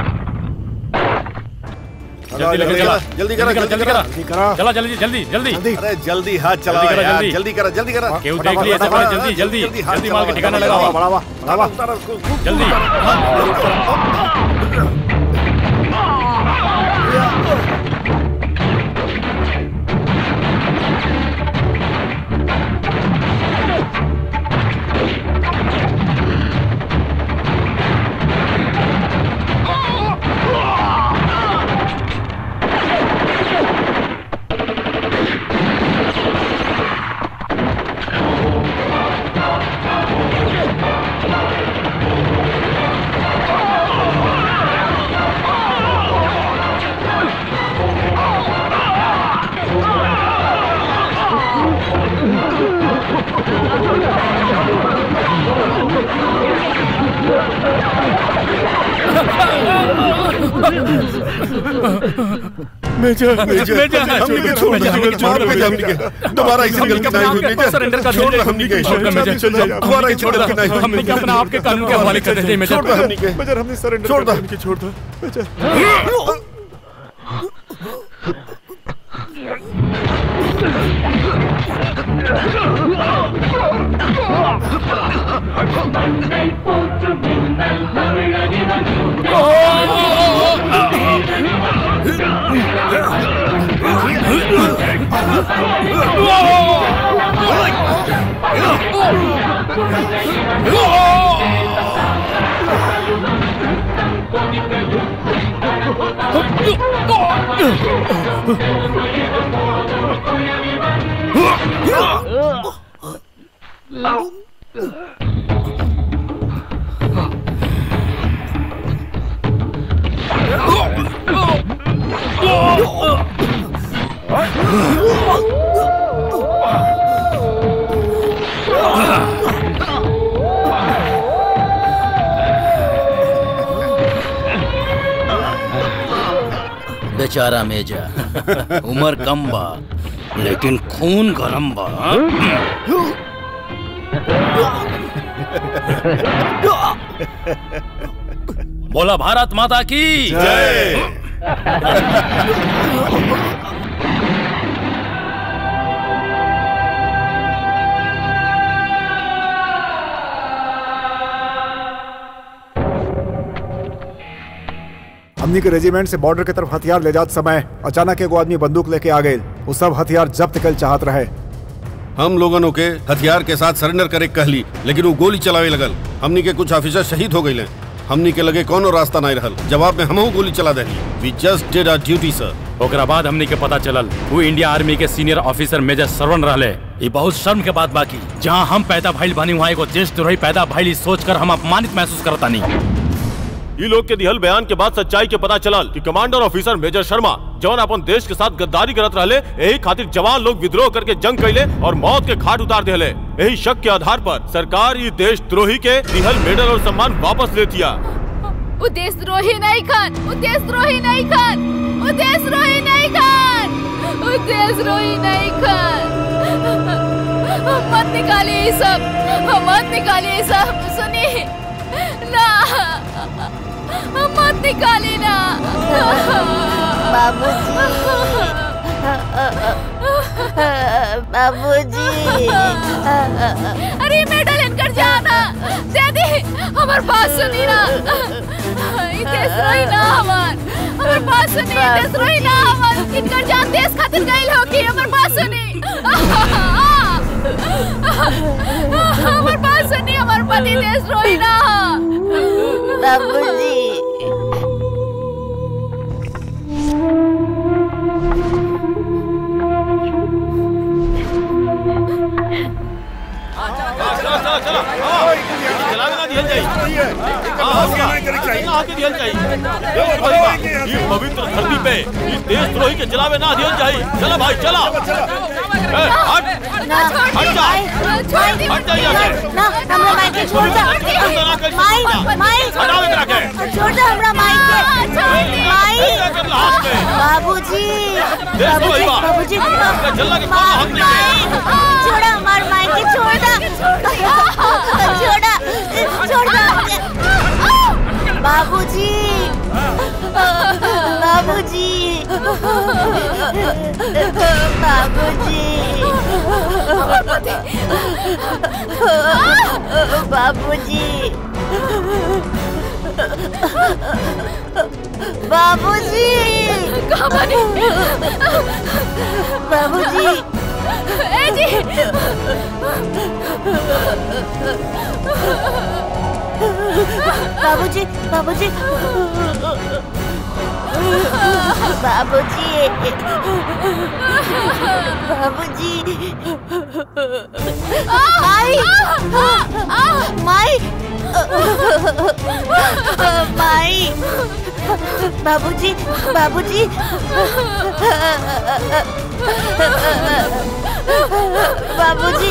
जल्दी लेके चला जल्दी करा जल्दी करा चला जल्दी जल्दी जल्दी अरे जल्दी हाथ चला जल्दी करा, यार जल्दी। जल्दी करा जल्दी करा केहू देख लिया ऐसे बड़ा जल्दी जल्दी हाथ जल्दी माल के चलाओ, ठिकाना जल्दी लगाओ बढ़ावा, बढ़ावा, जल्दी मेजर मेजर हमने के छोड़ दो मार पे हमने के दोबारा ऐसी गलती नहीं हुई मेजर सरेंडर कर छोड़ दो हमने के चल जाओ दोबारा ऐसी गलती नहीं हुई हमने क्या अपना आपके कानून के हवाले कर देते हैं मेजर छोड़ दो हमने के मेजर हमने सरेंडर छोड़ दो हमने छोड़ दो मेजर बेचारा मेजा उम्र कम बा लेकिन खून गरम बा बोला भारत माता की जय हमनी के रेजिमेंट से बॉर्डर के तरफ हथियार ले जात समय अचानक एगो आदमी बंदूक लेके आ गए वो सब हथियार जब्त कल चाहत रहे हम लोगन के हथियार के साथ सरेंडर करे कहली लेकिन वो गोली चलावे लगल हमनी के कुछ ऑफिसर शहीद हो गए हमनी के लगे कोनो रास्ता नहीं रहल जवाब में हमहू गोली चला देली we just did our duty sir ओकरा बाद हमनी के पता चलल वो इंडिया आर्मी के सीनियर ऑफिसर मेजर सरवण रहले ये बहुत शर्म के बात बाकी जहाँ हम पैदा भइल बानी वहाँ एगो देशद्रोही पैदा भइल ई सोच कर हम अपमानित महसूस करता नहीं ये लोग के दिहल बयान के बाद सच्चाई के पता चलल कि कमांडर ऑफिसर मेजर शर्मा जौन अपन देश के साथ गद्दारी करत रहले यही खातिर जवान लोग विद्रोह करके जंग कैले और मौत के घाट उतार दिले यही शक के आधार पर सरकार ये देशद्रोही के दिहल मेडल और सम्मान वापस लेतिया वो देशद्रोही नहीं खान वो देशद्रोही नहीं खान वो देशद्रोही नहीं खान वो देशद्रोही नहीं खान मत निकालिए ये सब मत निकालिए ये सब सुनिए ना मत निकालिए ना बाबूजी अरे मेडल इनकर जाना दादी हमार बात सुनी ना ये देशद्रोही ना हमार हमार बात सुनी ये देशद्रोही ना हमार इनकर जान देश खातिर गइल हो कि हमार बात सुनी हमार बात सुनी हमार पति देशद्रोही ना बाबूजी ये पवित्र धरती पे ये देशद्रोही के जलावे ना दिया जाए चला भाई चला ए, हट हट जा हट जा यहाँ से ना हमरा माई के छोड़ दे माई माई हटाओ इधर आके छोड़ दे हमरा माई के माई बाबूजी बाबूजी बाबूजी माई छोड़ा हमार माई के छोड़ दे छोड़ा छोड़ दे बाबूजी बाबूजी बाबूजी बाबूजी बाबूजी कहाँ बने बाबूजी ए जी बाबूजी बाबूजी बाबूजी बाबूजी माई माई माई बाबूजी बाबूजी बाबूजी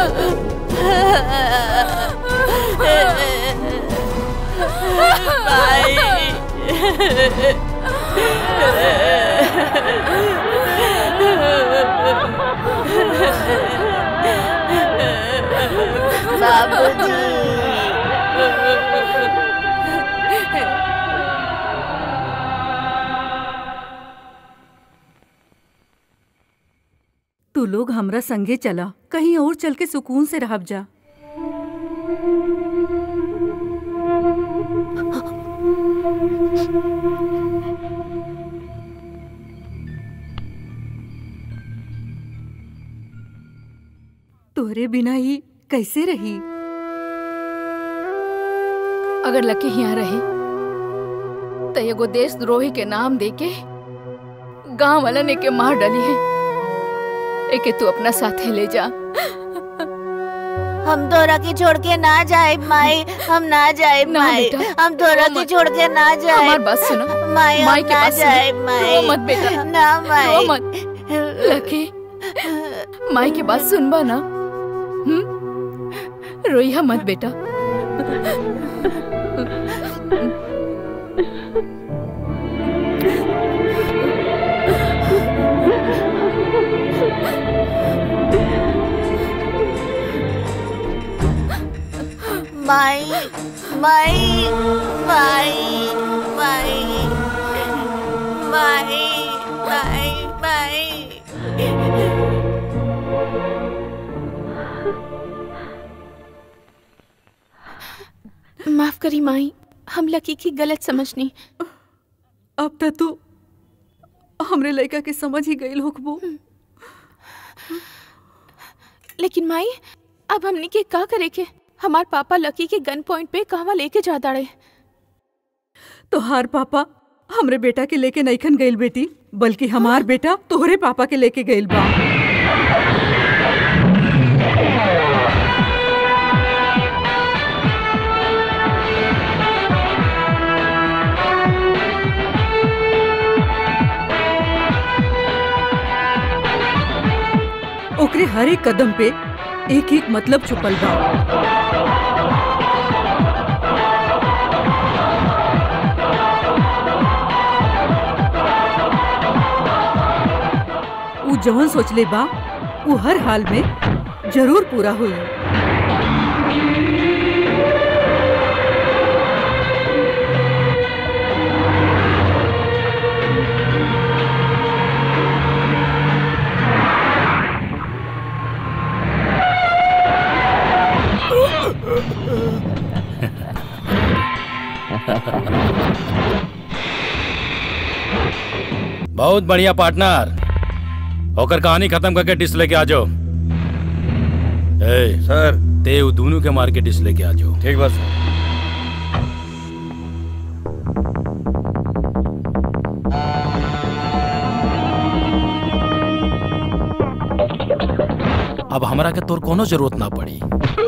तू लोग हमरा संगे चला कहीं और चल के सुकून से रहब जा तोहरे बिना ही कैसे रही अगर लकी यहाँ रही तो एगो देशद्रोही के नाम देके गांव वालन एके मार डाली है एके तू अपना साथे ले जा हम तोरा के छोड़ के ना जाए माई हम ना जाए ना माई बेटा, हम तोरा रो के मत। छोड़ के ना जाए हमार बात सुनो माई हम माई के ना पास सुनो। जाए माई रो मत बेटा ना माई रो मत लकी माई की बात सुनबा ना हम्म रोइया मत बेटा माई माई माई माई माई माई माई माफ करी माई हम लकी की गलत समझनी अब तक तू हमरे लड़का के समझ ही गई होकबो लेकिन माई अब हमने के का करे के हमार पापा लकी के गन पॉइंट पे कहवा लेके जा दाड़े तोहार पापा हमरे बेटा के लेके नईखन गइल बेटी बल्कि हमार बेटा तोहरे पापा के लेके गइल बा ओकरे हर एक कदम पे एक एक मतलब छुपल बा ऊ जवन सोचले बा ऊ हर हाल में जरूर पूरा हुई बहुत बढ़िया पार्टनर होकर कहानी खत्म करके डिश लेके आ जाओ ए, सर ते वो दोनों के मार के डिश लेके आ जाओ ठीक बस अब हमरा के तोर कोनो जरूरत ना पड़ी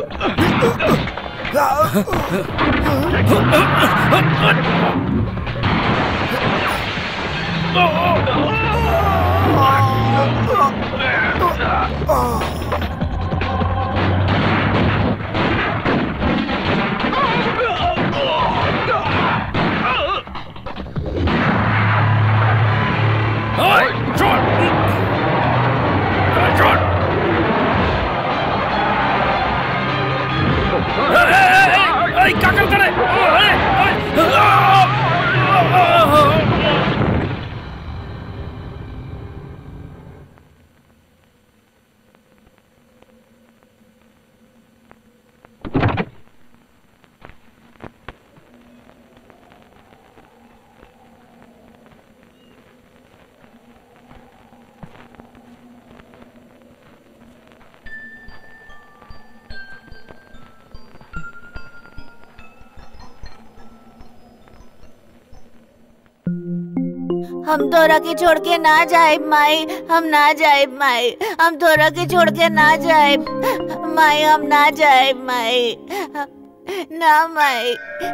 क्या कर करे हम तोरा के छोड़ के ना जाए माई हम ना जाए माई हम तोरा के छोड़ के ना जाए माई हम ना जाए माई ना माई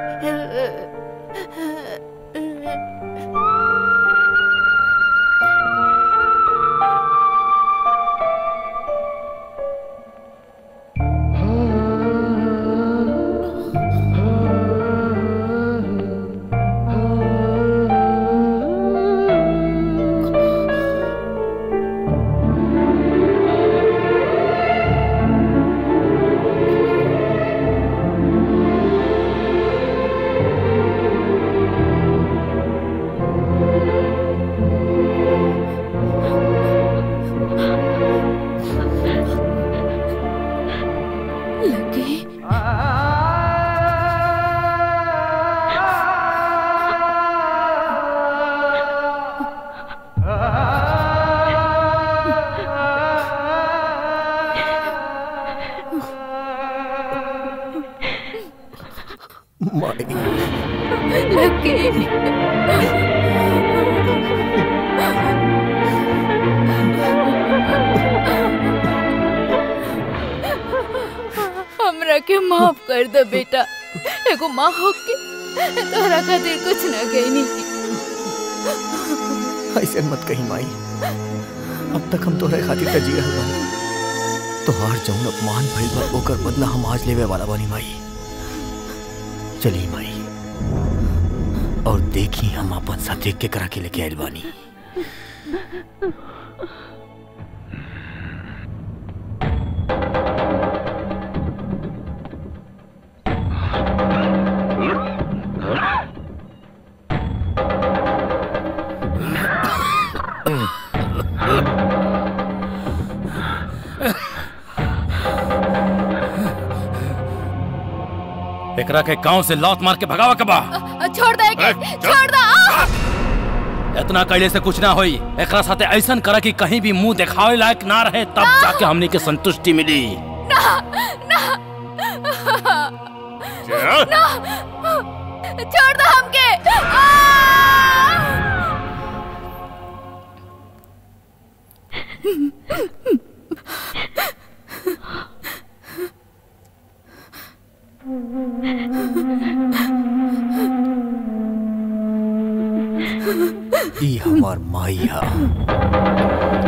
हमरा के माफ कर दे बेटा एगो माँ होके तोहरा खातिर कुछ न कहनी ऐसे मत कही माई अब तक हम तोहरे खातिर त जी रहल बानी तोहार जौन अपमान भइल बा ओकर बदला हम आज लेवे वाला बानी माई चली माई और देखी हम अपन साथ देख के करा के लेके आइल बानी एकरा के गांव से लौट मार के भगावा के बा छोड़ दे के छोड़ दे आ! इतना कैले से कुछ ना होई एकरा साथे ऐसन करा कि कहीं भी मुंह दिखावे लायक ना रहे तब जाके हमनी के संतुष्टि मिली ना ना ना छोड़ दो हमके आ! ई हमार माई हा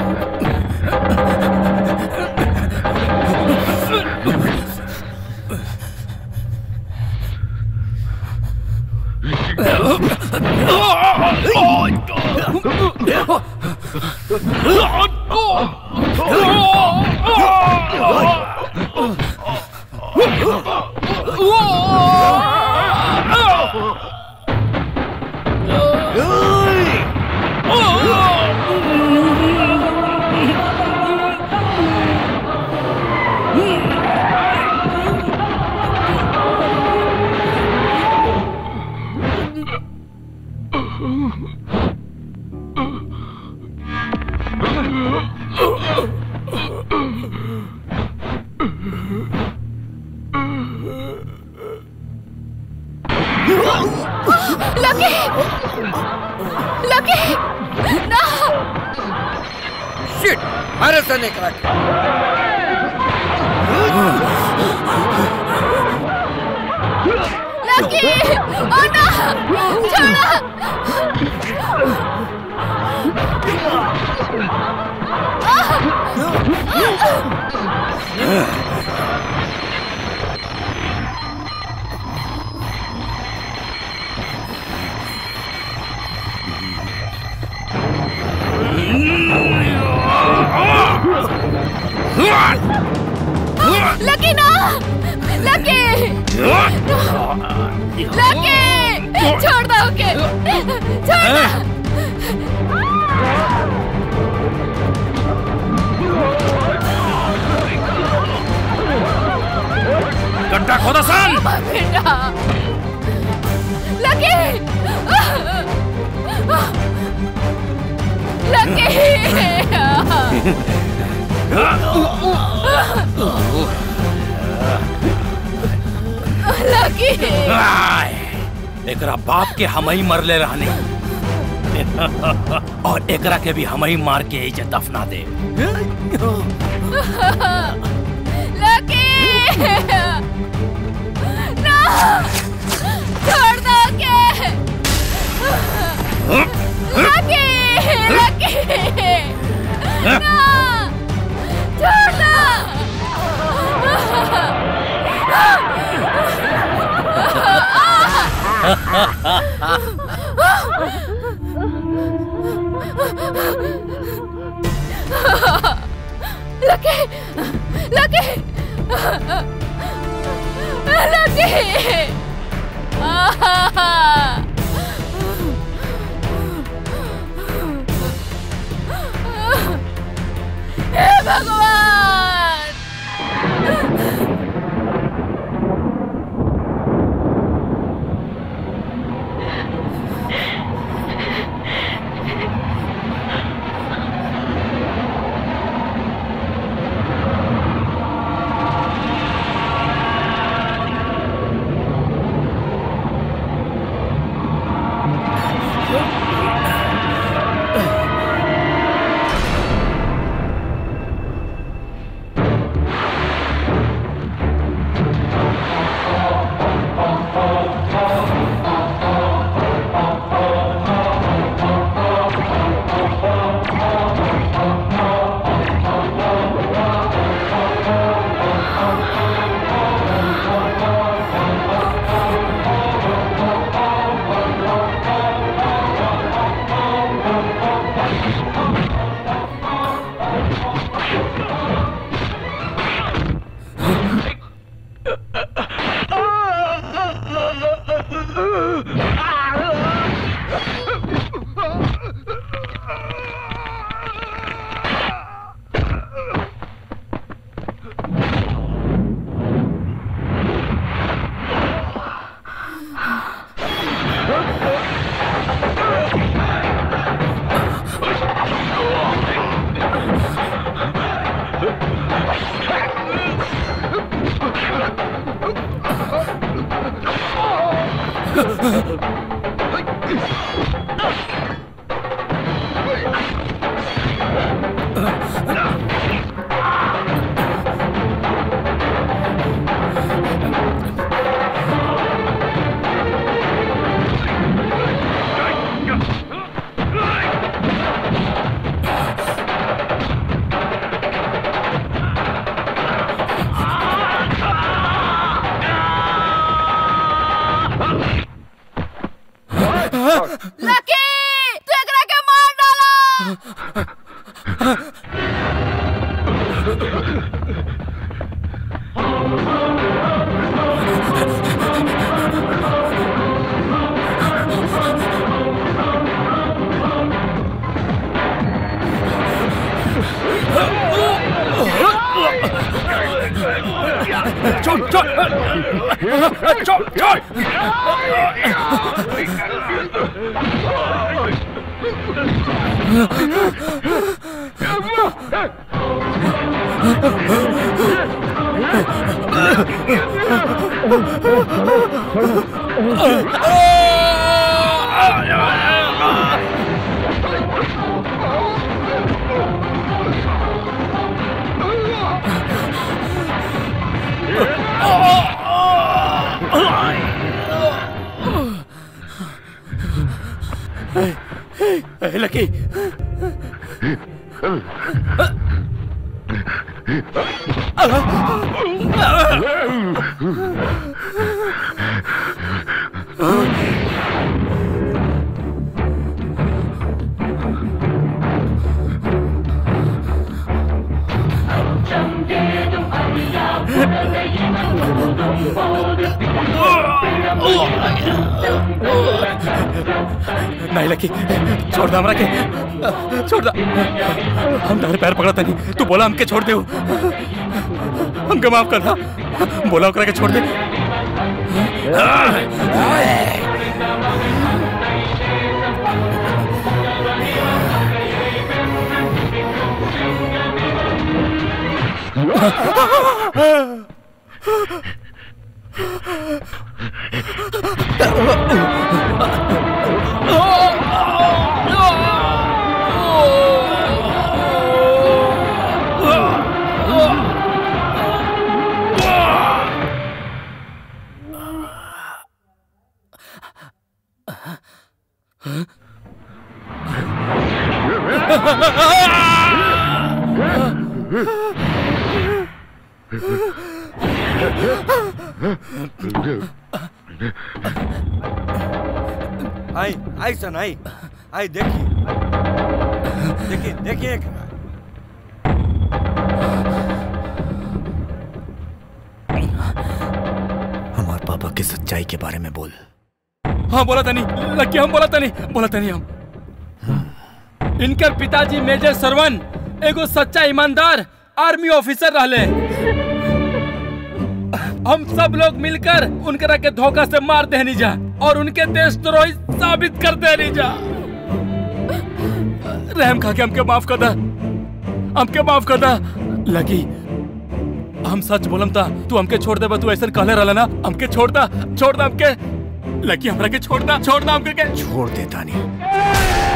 लकी लकी ना शिट मारे सने करा के लकी ओ ना छोड़ो लकी ना लकी लकी छोड़ दो ओके छोड़ दो गड्ढा खोदा सन बेटा लकी लकी लकी आय, एकरा बाप के हम ही मरले रहने और एकरा के भी हम ही मार के इज्जत दफना दे लकी ना छोड़ दो के लकी लकी ना छोड़ लकी लकी लकी हे भगवान लकी तू एकरा के मार डाला छोड़ छोड़ छोड़ छोड़ लकी नहीं लकी छोड़ दे हमरा के छोड़ दे हम तारे पैर पकड़ता नहीं तू बोला हमके छोड़ दे हमके माफ कर दा बोला ओकरा के छोड़ दे आई आई सन आई आई देखिए देखिए देखिए एक हमारे पापा की सच्चाई के बारे में बोल हाँ बोला था नहीं लकी हम बोला था नहीं बोला था नहीं हम इनकर पिताजी मेजर सरवन एगो सच्चा ईमानदार आर्मी ऑफिसर रहले हम सब लोग मिलकर उनकरा के धोखा से मार देनी जा और उनके देशद्रोही साबित कर देनी जा रहम खा के हमके माफ कर दा हमके माफ कर दा लगी हम सच बोलम था तू हमके छोड़ दे तू ऐसा कहले रहला ना हमके छोड़ दा छोड़ दा हमके लकी हमरा के छोड़ दा छोड़ दा हमके के छोड़ देता नहीं